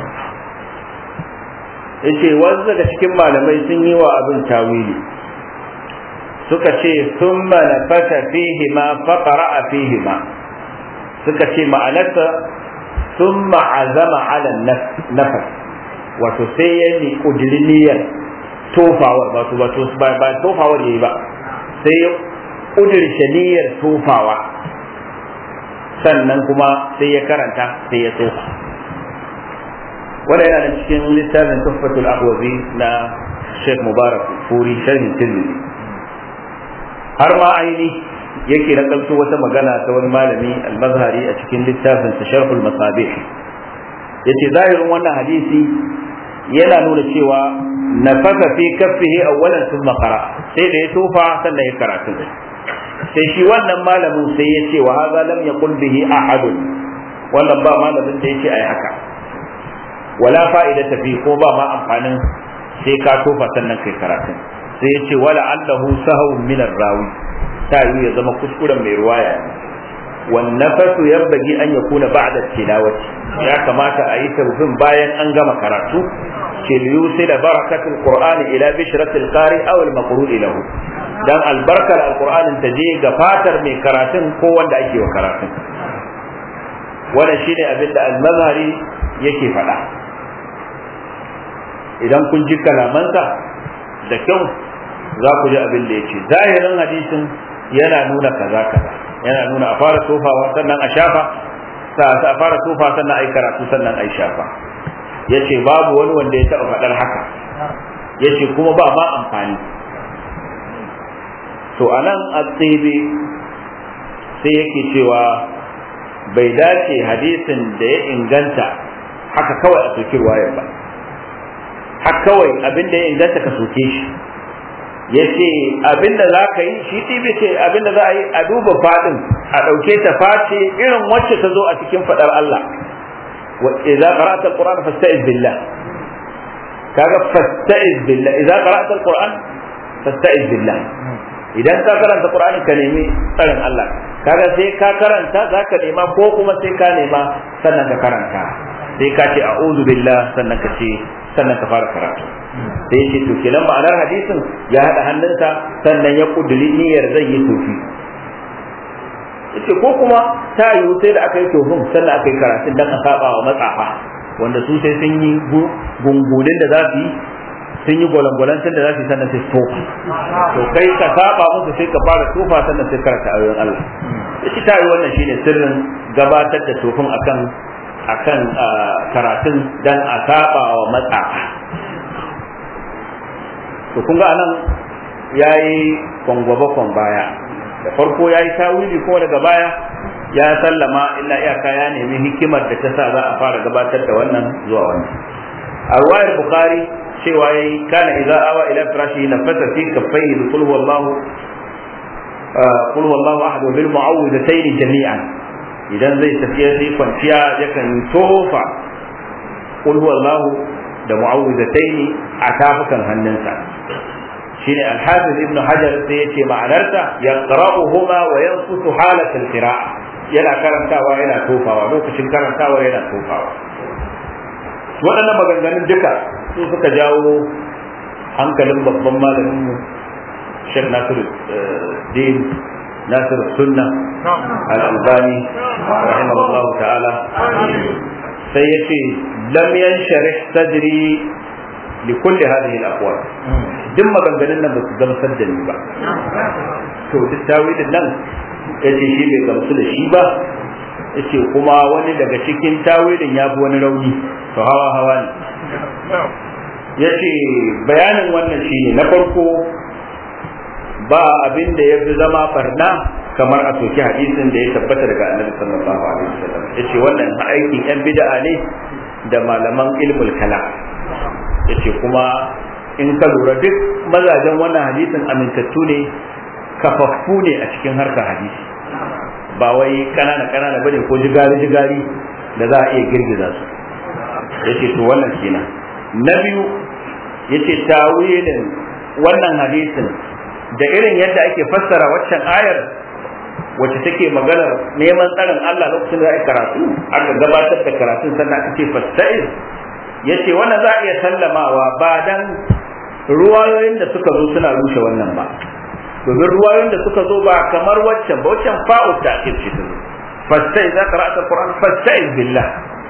yace wasu daga cikin malamai sun yi wa abin tawili suka ce thumma nafasa fihi ma faqara fihi ma suka ce ma'anarsa thumma azama ala nafas wato sai ya ni kudiri niyyar tofawar wato wato ba ba tofawar yayi ba sai ya kudirce niyyar tofawa sannan kuma sai ya karanta sai ya tofa wannan yana da cikin littafin tuhfatul ahwazi na Sheikh Mubarak Furi sharhin Tirmidhi har ma aini yake na ɗauki wata magana ta wani malami al-mazhari a cikin littafin sa sharhul masabih yace zahirin wannan hadisi yana nuna cewa nafaka fi kaffihi awwalan thumma qara sai da ya tofa sannan ya karatu sai shi wannan malamin sai ya ce wa hadha lam yaqul bihi ahadun wannan ba malamin da yace ai haka wala fa'idata fi ko ba ma amfanin sai ka tofa sannan kai karatu sai ya ce wala allahu sahawun min rawi ta yi ya zama kuskuren mai ruwaya wan nafasu yambagi an yakuna ba'da tilawati ya kamata a yi tawfin bayan an gama karatu ke liyusila barakatul qur'ani ila bishratil qari aw al maqru'i lahu dan albarkar alqur'anin ta je ga fatar mai karatun ko wanda ake wa karatun wannan shine abin da al-mazhari yake faɗa idan kun ji kalamansa da kyau za ku ji abin da ya ce zahirin hadisin yana nuna kaza kaza yana nuna a fara tofawa sannan a shafa a fara tofa sannan a yi karatu sannan a yi shafa ya ce babu wani wanda ya taɓa faɗar haka ya ce kuma ba ma amfani to a nan a tsebe sai yake cewa bai dace hadisin da ya inganta haka kawai a soki ruwayar ba haka kawai abin da ya inganta ka soke shi ya ce abinda za ka yi shi ɗibi ce abinda za a yi a duba faɗin a ɗauke ta face irin wacce ta zo a cikin faɗar Allah wa idza qara'ta alquran fasta'iz billah kaga fasta'iz billah idza qara'ta alquran fasta'iz billah idan ka karanta qur'ani ka nemi tsarin Allah kaga sai ka karanta zaka nema ko kuma sai ka nema sannan ka karanta sai ka ce a'udhu billah sannan ka ce sannan ka fara karatu sai ce to kenan ma'anar hadisin ya haɗa hannunsa sannan ya kuduri niyyar zai yi tofi yace ko kuma ta yiwu sai da aka yi tofin sannan aka yi karatun dan a saba wa matsafa wanda su sai sun yi gungunin da za su yi sun yi gwalangwalantar da za su yi sannan sai tofa to kai ka saba musu sai ka fara tofa sannan sai karanta ayoyin Allah yace ta yiwu wannan shine sirrin gabatar da tofin akan akan karatun dan a saba wa matsafa to kun ga anan yayi kwangwaba baya da farko yayi tawili ko daga baya ya sallama illa iyaka ya nemi hikimar da ta sa za a fara gabatar da wannan zuwa wannan a ruwayar bukhari cewa yayi kana idza awa ila firashi nafasa fi kaffayhi bi qul huwallahu qul huwallahu ahad wa bil mu'awwidatayn jami'an idan zai tafiya sai kwanciya yakan tofa qul huwallahu da mu'awwidatayn a tafukan hannunsa shine al-hafiz ibn hajar sai yace ma'anarsa yaqra'uhuma wa yanfusu halat al-qira'a yana karantawa yana tofawa lokacin karantawa yana tofawa waɗannan maganganun duka su suka jawo hankalin babban malamin mu Sheikh Nasiru Din ناصر السنة الألباني رحمه الله تعالى سيأتي لم ينشرح صدري لكل هذه الأقوال duk maganganun nan ba su zama saddani ba to duk tawilin nan ya ce shi bai gamsu da shi ba ya ce kuma wani daga cikin tawilin ya fi wani rauni to hawa hawa ne ya ce bayanin wannan shi ne na farko ba abin da ya fi zama farna kamar a soki hadisin da ya tabbata daga annabi sallallahu alaihi wasallam ya ce wannan aikin yan bid'a ne da malaman ilmul kalam ya ce kuma in ka lura duk mazajen wannan hadisin amintattu ne kafaffu ne a cikin harkar hadisi ba wai kanana kanana bane ko jigari jigari da za a iya girgiza su yace to wannan kenan na biyu yace tawilin wannan hadisin da irin yadda ake fassara waccan ayar wacce take maganar neman tsarin Allah lokacin da ake karatu aka gabatar da karatun sannan aka ce fasta'iz yace wannan za a iya sallamawa ba dan ruwayoyin da suka zo suna rushe wannan ba domin ruwayoyin da suka zo ba kamar waccan ba waccan fa'u ta ake ce ta zo fastai za ka ra'ata Qur'an fastai billah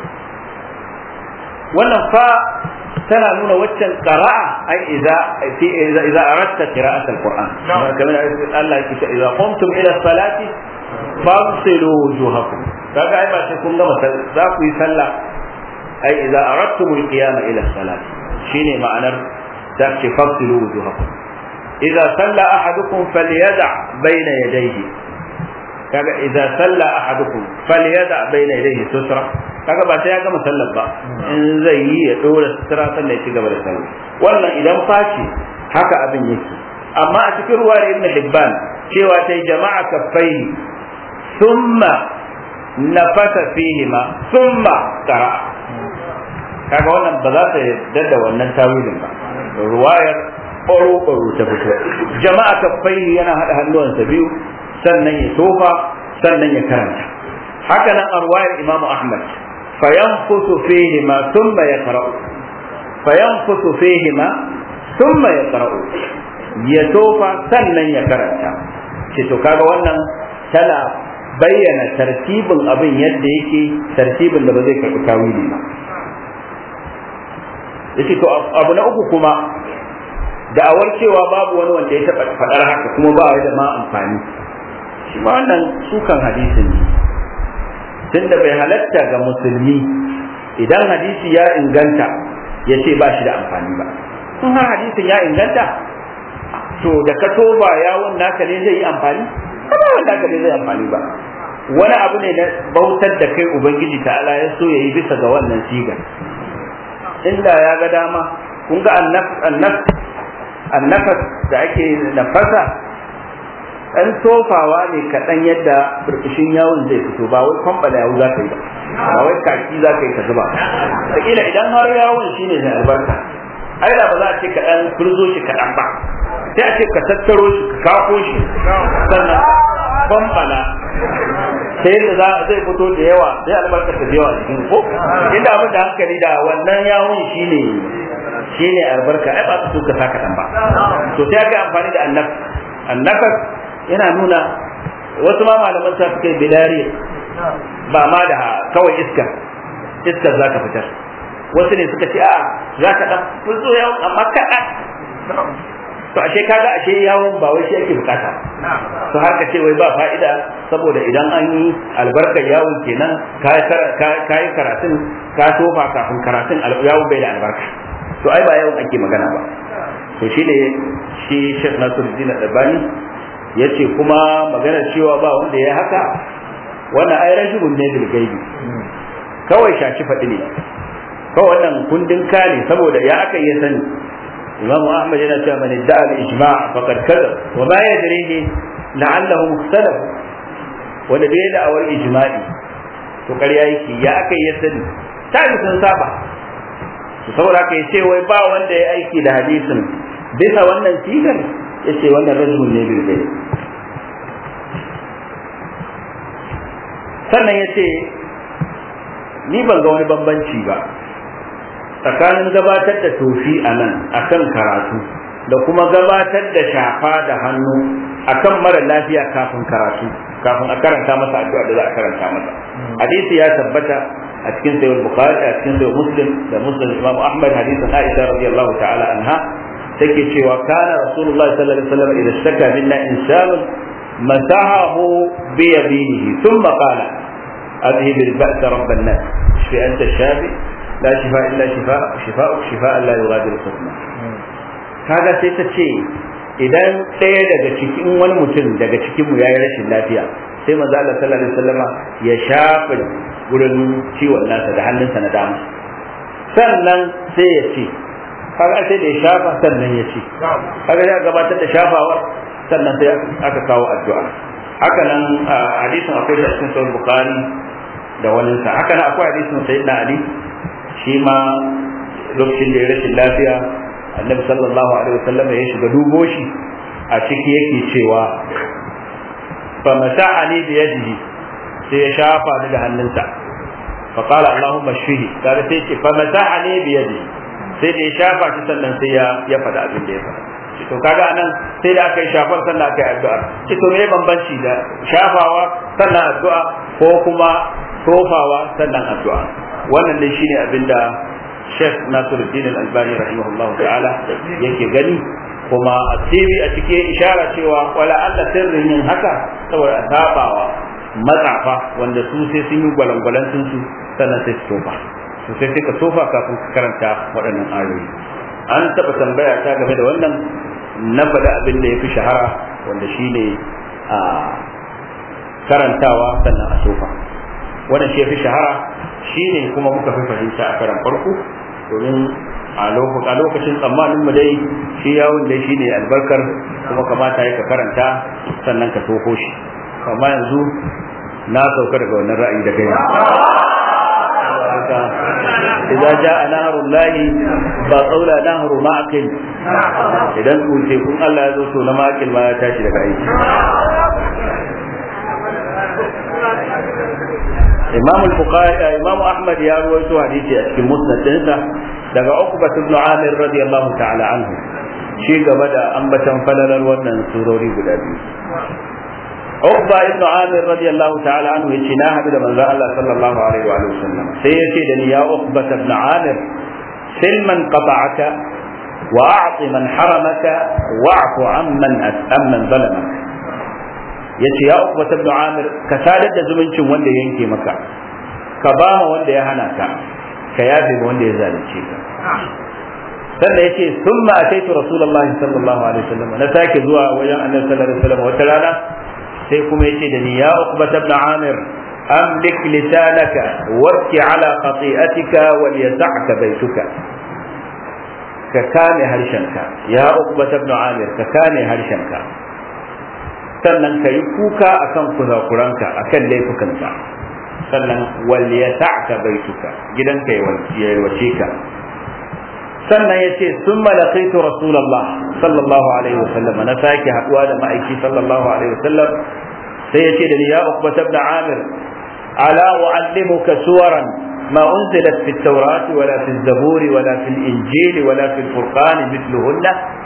wannan fa tana nuna waccan qira'a ai idza fi idza idza aradta qira'at al-Qur'an kamar Allah yake cewa idza qumtum ila salati fagsilu wujuhakum kaga ai ba sai kun gama za ku yi sallah ai idza aradtum al-qiyama ila salati shine ma'anar ta ce fagsilu wujuhakum idza salla ahadukum falyada bayna yadayhi kaga idza salla ahadukum falyada bayna yadayhi sutra kaga ba sai ya gama sallar ba in zai yi ya dora sutura sannan ya ci gaba da sallah wannan idan faci haka abin yake amma a cikin ruwa ibn hibban cewa ta jama'a kaffai thumma nafasa fihima thumma qara kaga wannan ba za ta yarda da wannan tawilin ba ruwayar ɓaro-ɓaro ta fito jama'a kaffai yana haɗa hannuwansa biyu sannan ya tofa sannan ya karanta haka nan a ruwayar imamu ahmad fayanfusu fihima thumma yaqra'u fayanfusu fihima thumma yaqra'u ya tofa sannan ya karanta ce to kaga wannan tana bayyana tartibin abin yadda yake tartibin da ba zai karɓi tawili ba yake to abu na uku kuma da'awar cewa babu wani wanda ya taɓa faɗar haka kuma ba da ma amfani shi ma wannan sukan hadisin ne tunda bai halatta ga musulmi idan hadisi ya inganta ya ce ba shi da amfani ba in har hadisin ya inganta to da ka toba yawon naka ne zai yi amfani ba wani naka ne zai amfani ba wani abu ne na bautar da kai ubangiji ta'ala ya so ya yi bisa ga wannan sigar inda ya ga dama kun ga annafas da ake nafasa ɗan tofawa ne kaɗan yadda burbushin yawon zai fito ba wai kwambala yawu za ka yi ba ba wai kaki za ka yi ka zuba da kila idan har yawon shine da albarka ai da ba za a ce ka ɗan kurzo shi kaɗan ba sai a ce ka tattaro shi ka kako shi sannan kwambala sai yadda za zai fito da yawa sai albarkar ta da yawa cikin ko inda abin da hankali da wannan yawon shine shine albarka ai ba su so ka saka dan ba to sai ga amfani da annaf annafas yana nuna wasu ma malaman sa suka yi bilari ba ma da kawai iska iskar za ka fitar wasu ne suka ce a za ka dan fito yawon amma kaɗan to ashe kaga ashe yawon ba wai shi ake bukata to har ka ce wai ba fa'ida saboda idan an yi albarkar yawon kenan ka yi karatun ka tofa kafin karatun yawon bai da albarka to ai ba yawon ake magana ba to shi ne shi Sheikh Nasiruddin Albani ya ce kuma maganar cewa ba wanda ya haka wannan ai rajulun ne bil gaibi kawai shaci faɗi ne kawai wannan kundin kane saboda ya aka iya sani إمام أحمد هنا من ادعى الإجماع فقد كذب وما يدريه لعله مختلف wanda bai da awar ijma'i to ƙarya yake ya aka yi sani ta yi sun saba to saboda ka ce wai ba wanda ya aiki da hadisin bisa wannan sigar ya ce wannan rajul ne bil gai sannan ya ce ni ban ga wani bambanci ba tsakanin gabatar da tofi a nan a kan karatu da kuma gabatar da shafa da hannu akan mara lafiya kafin karatu kafin a karanta masa addu'a da za a karanta masa hadisi ya tabbata a cikin sayyid bukhari a cikin sayyid muslim da muslim imam ahmad hadisin aisha radiyallahu ta'ala anha take cewa kana rasulullahi sallallahu alaihi wasallam idan shaka minna insanun masahahu bi yaminihi thumma qala أذهب البأس رب الناس اشف أنت الشافي لا شفاء إلا شفاء شفاء شفاء لا يغادر سقما kaga sai ta ce idan ɗaya daga cikin wani mutum daga cikin mu yayi rashin lafiya sai manzo Allah sallallahu alaihi wasallama ya shafa gurin ciwon nasa da hannunsa na dama sannan sai ya ce kaga sai da ya shafa sannan ya ce kaga ya gabatar da shafawa sannan sai aka kawo addu'a haka nan hadisin akwai da cikin sahih bukhari da wani sa haka nan akwai hadisin sayyidina ali shi ma lokacin da ya rashin lafiya annabi sallallahu alaihi wasallam ya shiga dubo shi a ciki yake cewa fa masa'ani bi yadihi sai ya shafa ni da hannunsa fa qala allahumma shfihi kaga sai ce fa masa'ani bi yadihi sai da ya shafa shi sannan sai ya ya faɗa abin da ya faɗa to kaga anan sai da aka yi shafar sannan aka yi addu'a ce to me bambanci da shafawa sannan addu'a ko kuma tofawa sannan addu'a wannan dai shine abinda Sheikh Nasiruddin Al-Albani rahimahullahu ta'ala yake gani kuma a TV a cikin ishara cewa wala Allah sirrin yin haka saboda a sabawa matsafa wanda su sai sun yi gwalangwalan su sannan sai su tofa to sai sai ka tofa kafin ka karanta waɗannan ayoyi an taɓa tambaya ta game da wannan na faɗi abin da ya fi shahara wanda shi ne a karantawa sannan a tofa wannan shi ya fi shahara shi ne kuma muka fi fahimta a karan farko domin a lokacin tsammanin mu dai shi yawon dai shi ne albarkar kuma kamata ya ka karanta sannan ka toho shi amma yanzu na sauka daga wannan ra'ayi da kai إذا جاء نهر الله فقولا نهر معقل إذا قلت يكون الله يزوت نماكل ما يتاشي لك أي إمام البخاري إمام أحمد يا رويته حديثي أشكي مسند تنسى daga Uqbah ibn Amir radiyallahu ta'ala anhu shi gaba da ambatan falalar wannan surori guda biyu Uqba ibn Amir radiyallahu ta'ala anhu yace na hadu da manzo Allah sallallahu alaihi wa sallam sai yace da ni ya Uqba ibn Amir silman qata'aka wa a'ti man haramaka wa'fu amman amman zalamaka yace ya Uqba ibn Amir ka sadar da zumuncin wanda yanke maka ka ba ma wanda ya hana ka ka yafe wanda ya zalunce ka sannan yace thumma ataitu rasulullahi sallallahu alaihi wasallam na sake zuwa wajen annabi sallallahu alaihi wasallam wata rana sai kuma yace da ni ya uqbat ibn amir amlik lisanaka wabki ala khati'atika wal yas'aka baituka ka kame harshenka ya uqbat ibn amir ka kame harshenka sannan ka yi kuka akan kuzakuranka akan laifukanka sannan wal yas'aka baituka gidanka ya yalwace ka sannan yace summa laqitu rasulullah sallallahu alaihi wasallam na sake haduwa da ma'aiki sallallahu alaihi wasallam sai yace da ni ya uqba ibn amir ala uallimuka suwaran ما أنزلت في التوراة ولا في الزبور ولا في الإنجيل ولا في الفرقان مثلهن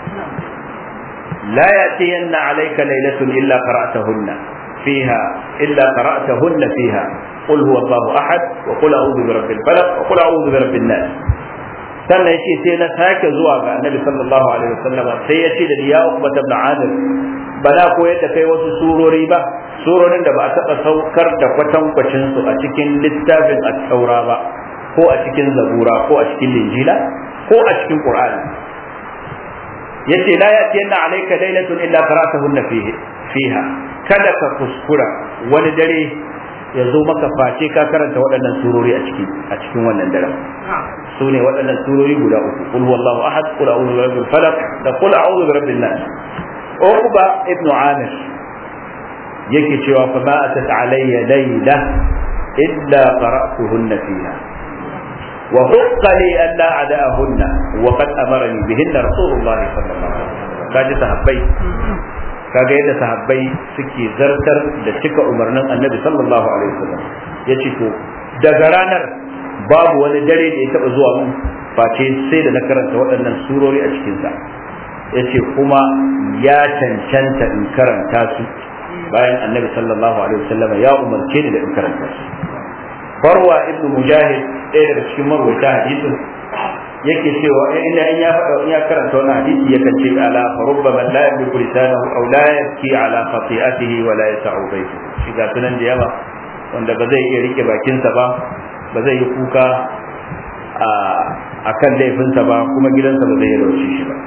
لا يأتين عليك ليلة إلا قرأتهن فيها إلا قرأتهن فيها قل هو الله أحد وقل أعوذ برب الفلق وقل أعوذ برب الناس sannan yace sai na sake zuwa ga annabi sallallahu alaihi wasallam sai ya ce da ya uqba ibn amir ba na koyar da kai wasu surori ba surorin da ba a taɓa saukar da kwatankwacin su a cikin littafin at-taura ba ko a cikin zabura ko a cikin linjila ko a cikin qur'ani yace la yatiyanna alayka laylatun illa qara'tahunna fihi fiha kada ka kuskura wani dare ya zo maka face ka karanta waɗannan surori a cikin a cikin wannan daren su ne waɗannan surori guda uku qul huwallahu ahad qul a'udhu birabbil falaq da qul a'udhu birabbin nas uqba ibnu amir yake cewa fa ma atat alayya layla illa qara'tuhunna fiha wa hukka li an la ada'ahunna wa qad amarani bihinna rasulullah sallallahu alaihi wasallam kaji sahabbai kaga yadda sahabbai suke zartar da cika umarnin annabi sallallahu alaihi wasallam yace to daga ranar babu wani dare da ya taba zuwa mun face sai da na karanta waɗannan surori a cikin sa yace kuma ya cancanta in karanta su bayan annabi sallallahu alaihi wasallam ya umarce ni da in karanta su farwa ibnu mujahid ɗaya daga cikin marwaita hadisin yake cewa inda in ya faɗa in ya karanta wannan hadisi yakan ce ala farubba man la yamliku lisanahu aw la yabki ala khati'atihi wa la yas'u baytu shi ga sunan da yawa wanda ba zai iya rike bakinsa ba ba zai yi kuka a kan laifinsa ba kuma gidansa ba zai yi rauce shi ba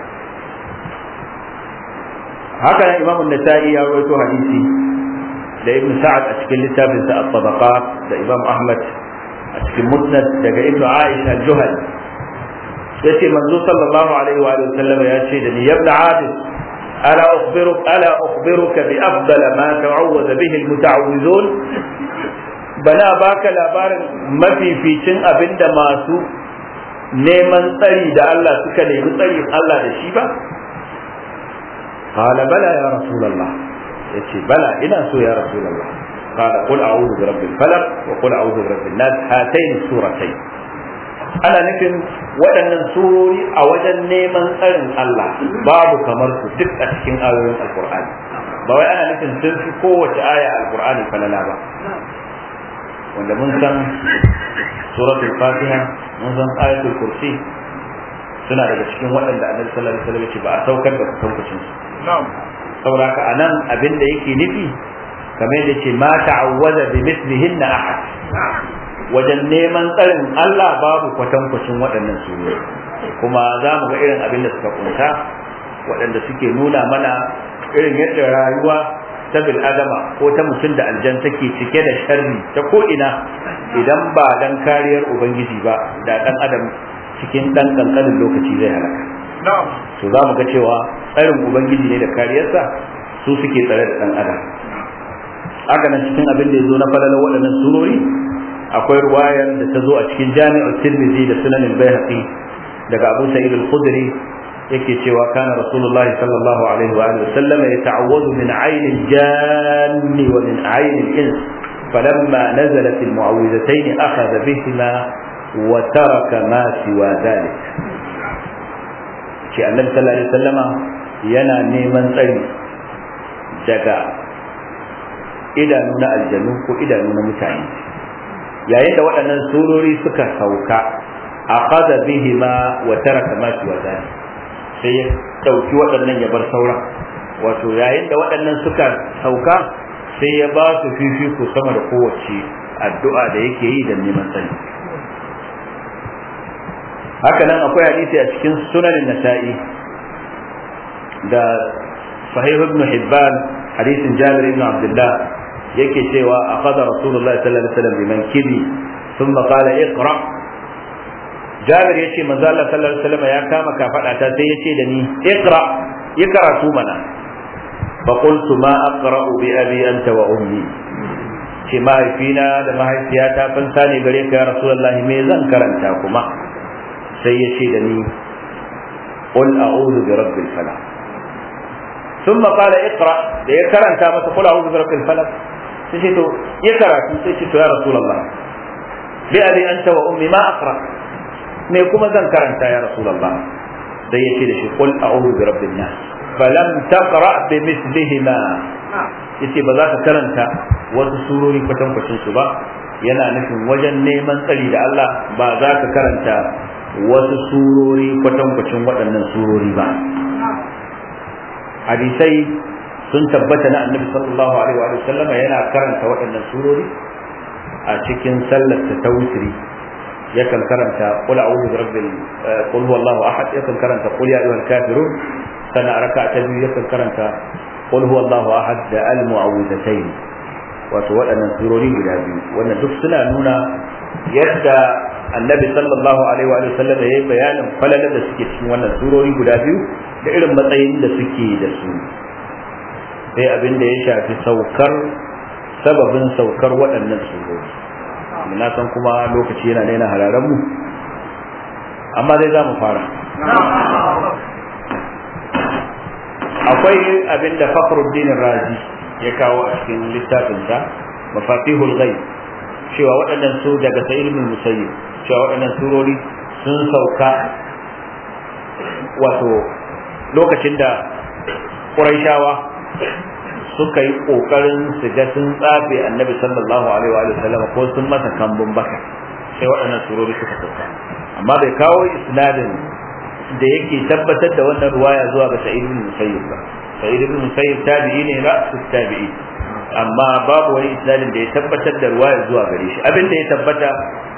haka nan imamun nasa'i ya rawaito hadisi da ibn sa'ad a cikin littafinsa at-tabaqat da imam ahmad a cikin musnad daga ibn aisha al-juhal yace manzo sallallahu alaihi wa alihi sallam ya ce da ni yabna adil ala ukhbiruk ala ukhbiruka bi afdal ma ta'awwada bihi al-muta'awwizun bana baka labarin mafificin abinda masu neman tsari da Allah suka nemi tsari Allah da shi ba qala bala ya rasulullah yace bala ina so ya rasulullah qala qul a'udhu bi rabbil falaq wa qul a'udhu bi rabbin nas hatayn suratayn ana nufin waɗannan surori a wajen neman tsarin Allah babu kamar su duk a cikin ayoyin alkur'ani ba wai ana nufin sun fi kowace aya alkur'ani falala ba wanda mun san suratul fatiha mun san ayatul kursi suna daga cikin waɗanda annabi sallallahu alaihi wasallam ce ba a saukar da kusancin su saboda haka anan abin da yake nufi kamar yadda ce ma ta'awwaza bi mithlihin ahad wajen neman tsarin Allah babu kwatankwacin waɗannan surori kuma za mu ga irin abin da suka kunta waɗanda suke nuna mana irin yadda rayuwa ta bil adama ko ta mutum da aljan take cike da sharri ta ko ina idan ba dan kariyar ubangiji ba da dan adam cikin dan kankanin lokaci zai halaka to za mu ga cewa tsarin ubangiji ne da kariyarsa su suke tsare da dan adam haka nan cikin abin da ya zo na falalar waɗannan surori akwai ruwayar da ta zo a cikin jami'ar tirmidhi da sunanin bayhaqi daga abu sa'id al-khudri yake cewa kana rasulullahi sallallahu alaihi wa alihi wasallam yata'awwadu min 'ayni al-janni wa min 'ayni al-ins falamma nazalat al-mu'awwidhatayn akhadha bihima wa taraka ma siwa dhalik ce annabi sallallahu alaihi wasallama yana neman tsari daga idanu na aljanu ko idanu na mutane yayin da waɗannan surori suka sauka a kaza bihi ma wa taraka ma shi wazani sai ya ɗauki waɗannan ya bar sauran wato yayin da waɗannan suka sauka sai ya ba su fifiko sama da kowace addu'a da yake yi da neman sani haka nan akwai hadisi a cikin sunanin nasa'i da sahih ibn hibban hadisin jabir ibn abdullah yake cewa akhadha rasulullahi sallallahu alaihi wasallam biman kibi thumma qala iqra Jabir yace manzo Allah sallallahu alaihi wasallam ya kama kafada ta sai yace da ni iqra yi karatu mana fa qultu ma aqra'u bi abi anta wa ummi ce mahaifina da mahaifiyata fan sani gare ka ya rasulullahi me zan karanta kuma sai yace da ni qul a'udhu bi rabbil falaq ثم قال اقرا da ya karanta masa kula a'udhu bi rabbil falaq sai ce to ya karatu sai ce to ya rasulullah bi abi anta wa ummi ma aqra me kuma zan karanta ya rasulullah sai ya ce da shi qul a'udhu bi rabbin nas falam taqra bi mithlihima yace ba za ka karanta wasu surori kwatan kwacin su ba yana nufin wajen neman tsari da Allah ba za ka karanta wasu surori kwatan kwacin waɗannan surori ba hadisai sun tabbata na annabi sallallahu alaihi wa sallama yana karanta waɗannan surori a cikin sallar ta wutri yakan karanta qul a'udhu bi rabbil qul huwallahu ahad yakan karanta qul ya ayyuhal kafirun sana raka ta biyu yakan karanta qul huwallahu ahad da al mu'awwidatayn wato waɗannan surori guda biyu wannan duk suna nuna yadda annabi sallallahu alaihi wa sallam ya yi bayanin falalar da suke cikin wannan surori guda biyu da irin matsayin da suke da su sai abin da ya shafi saukar sababin saukar waɗannan surori na san kuma lokaci yana daina hararen mu amma dai za mu fara akwai abin da fakhruddin razi ya kawo a cikin littafinsa mafatihul ghaib cewa waɗannan su daga sa'id ibn musayyib cewa waɗannan surori sun sauka wato lokacin da Qurayshawa suka yi kokarin su ga sun tsafe annabi sallallahu alaihi wa sallam ko sun masa kambun baka sai waɗannan surori suka sauka amma bai kawo isnadin da yake tabbatar da wannan ruwaya zuwa ga sa'id ibn musayyib ba sa'id ibn musayyib tabi'i ne ra'su tabi'i amma babu wani isnadin da ya tabbatar da ruwaya zuwa gare shi abin da ya tabbata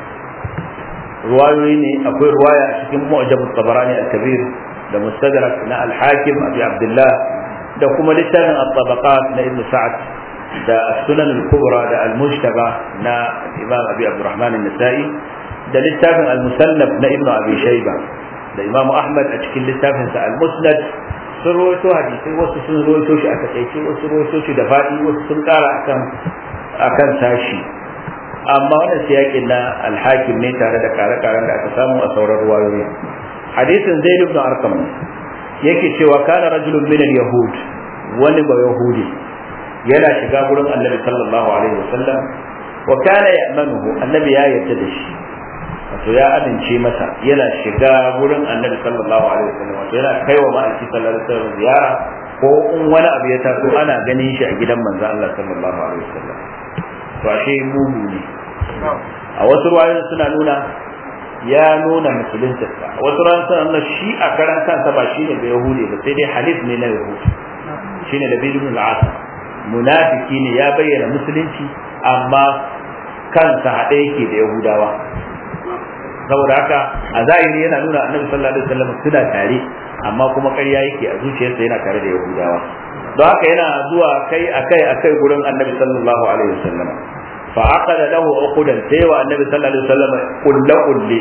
ruwayoyi ne akwai ruwaya a cikin mu'jam tabarani al-kabir da mustadrak na al-hakim abi abdullah da kuma littafin at-tabaqat na ibn sa'ad da sunan al-kubra da al-mujtaba na imam abi abdurrahman an-nasa'i da littafin al-musannaf na ibn abi shayba da imam ahmad a cikin littafin sa al-musnad sun rawaito hadisi wasu sun rawaito shi a takaice wasu rawaito shi da fadi wasu sun kara akan akan sashi amma wannan siyakin na al-hakim ne tare da kare-karen da aka samu a sauran ruwayoyi hadisin zaid ibn arqam yake cewa kana rajulun min al-yahud wani ba yahudi yana shiga gurin annabi sallallahu alaihi wasallam wa kana ya'manuhu annabi ya yarda da shi wato ya amince masa yana shiga gurin annabi sallallahu alaihi wasallam wato yana kaiwa ma'aiki sallallahu alaihi wasallam ziyara ko in wani abu ya taso ana ganin shi a gidan manzo Allah sallallahu alaihi wasallam to ashe mugu ne a wasu ruwayoyin suna nuna ya nuna musulunta a wasu ruwayoyin suna nuna shi a karan kansa ba shine da yahudi ba sai dai halif ne na yahudi shine da bidun al-asr munafiki ne ya bayyana musulunci amma kansa haɗe yake da yahudawa saboda haka a zahiri yana nuna annabi sallallahu alaihi wasallam suna tare amma kuma ƙarya yake a zuciyarsa yana tare da yahudawa don haka yana zuwa kai akai akai gurin annabi sallallahu alaihi wasallam fa aqada lahu uqudan sai wa annabi sallallahu alaihi wasallam kullu kulli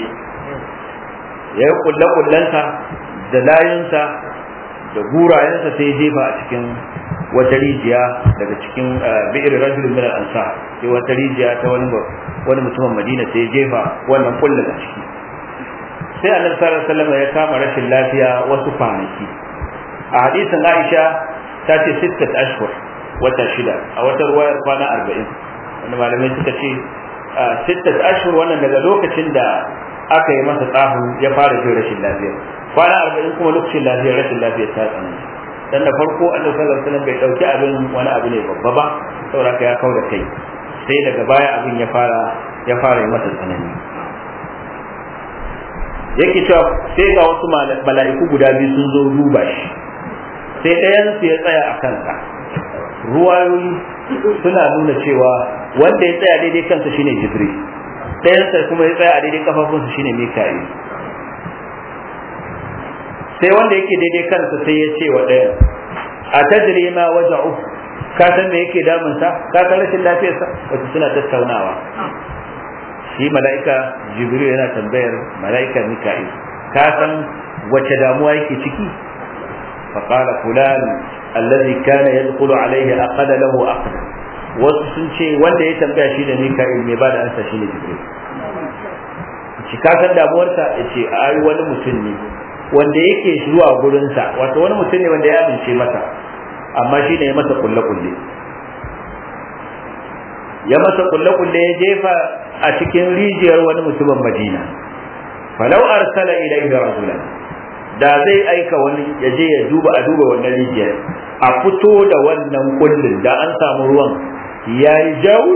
ya kullu kullansa da layinsa da gurayensa sai jefa a cikin wata rijiya daga cikin bi'ir rajulun min al-ansar sai wata rijiya ta wani wani mutumin Madina sai jefa wannan kullun a ciki sai Annabi sallallahu alaihi wasallam ya kama rashin lafiya wasu kwanaki a hadisin Aisha ta ce sittat ashhur wata shida a wata ruwayar kwana arba'in wanda malamai suka ce sittat ashhur wannan daga lokacin da aka yi masa tsafin ya fara jin rashin lafiya kwana arba'in kuma lokacin lafiya rashin lafiya ta tsananta dan da farko annabi sallallahu alaihi wasallam bai dauki abin wani abu ne babba ba saboda ya kauda kai sai daga baya abin ya fara ya fara yi masa tsanani yake cewa sai ga wasu mala'iku guda biyu sun zo duba shi sai ɗayan su ya tsaya a kansa ruwayoyi suna nuna cewa wanda ya tsaya daidai kansa shine jibril ɗayansa kuma ya tsaya a daidai kafafunsa shine mika'il sai wanda yake daidai kansa sai ya ce wa ɗayan a tajri ma waja'u ka san me yake damunsa ka san rashin lafiyarsa wato suna tattaunawa shi mala'ika jibril yana tambayar mala'ika mika'il ka san wace damuwa yake ciki fa qala fulan alladhi kana yadkhulu alayhi aqada lahu aqda wasu sun ce wanda ya tambaya shi da mika'il mai bada ansa shi ne jibril shi ka san damuwarsa ya ce ai wani mutum ne wanda yake zuwa gurinsa wato wani mutum ne wanda ya amince masa amma shi ne ya masa kulle-kulle ya masa kulle-kulle ya jefa a cikin rijiyar wani mutumin madina falau arsala ilaihi rasulan da zai aika wani ya je ya duba a duba wannan rijiyar a fito da wannan kullin da an samu ruwan ya yi jawo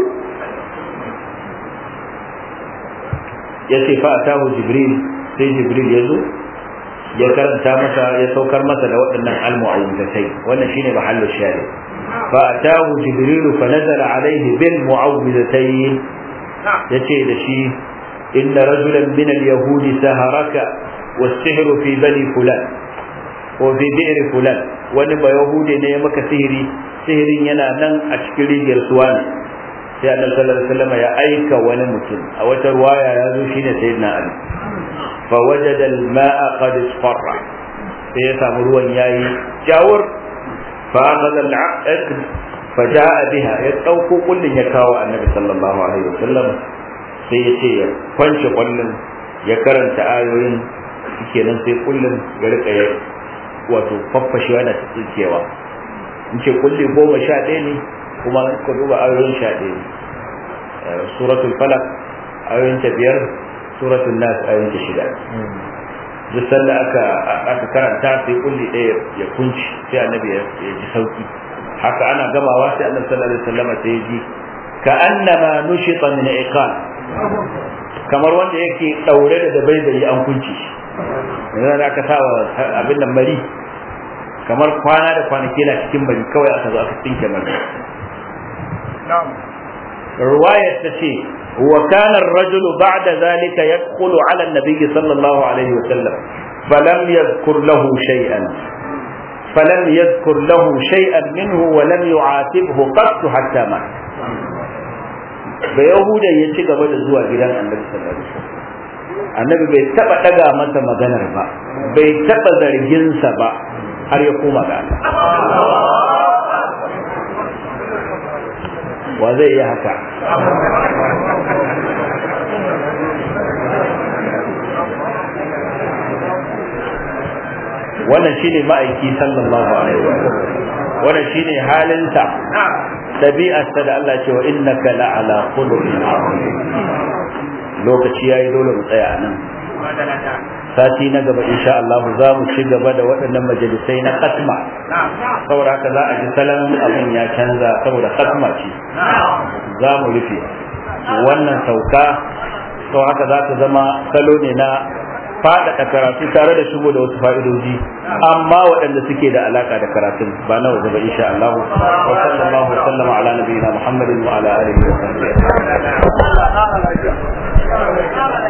ya ce fa atahu jibril sai jibril ya zo ya karanta masa ya saukar masa da waɗannan al-mu'awwidatai wannan shine mahallu shari fa atahu jibril fa nazala alayhi bil mu'awwidatayn yace da shi inna rajulan min al-yahud saharaka was-sihr fi bani fulan ko fi bi'r fulan wani ba yahudi ne ya maka sihiri sihirin yana nan a cikin rijiyar suwani sai annabi sallallahu alaihi wasallam ya aika wani mutum a wata ruwaya ya zo shine sayyidina ali فوجد الماء قد اصفر sai ya samu ruwan yayi jawur fa akhadha al-aqd fa jaa biha ya dauko kullun ya kawo annabi sallallahu alaihi wasallam sai ya ce ya kwance kullun ya karanta ayoyin kenan sai kullun ya rika ya wato faffashewa da tsikewa in ce kulli goma sha ɗaya ne kuma ka duba ayoyin sha ɗaya ne suratul falaq ayoyin ta biyar suratul nas ayoyin ta shida duk sanda aka aka karanta sai kulli ɗaya ya kunci sai annabi ya ji sauki haka ana gamawa sai annabi sallallahu alaihi wasallam sai ya ji ka annama nushita min iqal kamar wanda yake daure da dabaibayi an kunci shi yanzu da aka sawa abin nan mari kamar kwana da kwanaki na cikin mari kawai aka zo aka tsinke mari رواية تشي وكان الرجل بعد ذلك يدخل على النبي صلى الله عليه وسلم فلم يذكر له شيئا فلم يذكر له شيئا منه ولم يعاتبه قط حتى مات بيهودا يشي gaba da zuwa gidan annabi sallallahu alaihi wasallam annabi bai taba daga masa maganar ba bai taba zargin sa ba har ya koma ga Allah wa zai yi haka wannan shine ma'aiki sallallahu alaihi wa wannan shine halinsa dabi'arsa da Allah ce wa innaka la'ala khuluqin azim lokaci yayi dole mu tsaya nan sati na gaba insha Allah za mu ci gaba da waɗannan majalisai na katma saboda haka za a ji salon abin ya canza saboda katma ce za mu rufe wannan sauka sau haka za ta zama salo ne na faɗaɗa karatu tare da shigo da wasu fa'idoji amma waɗanda suke da alaka da karatun ba na waje ba insha Allah wa sallallahu wa sallama ala nabiyina Muhammadin wa ala alihi wa sahbihi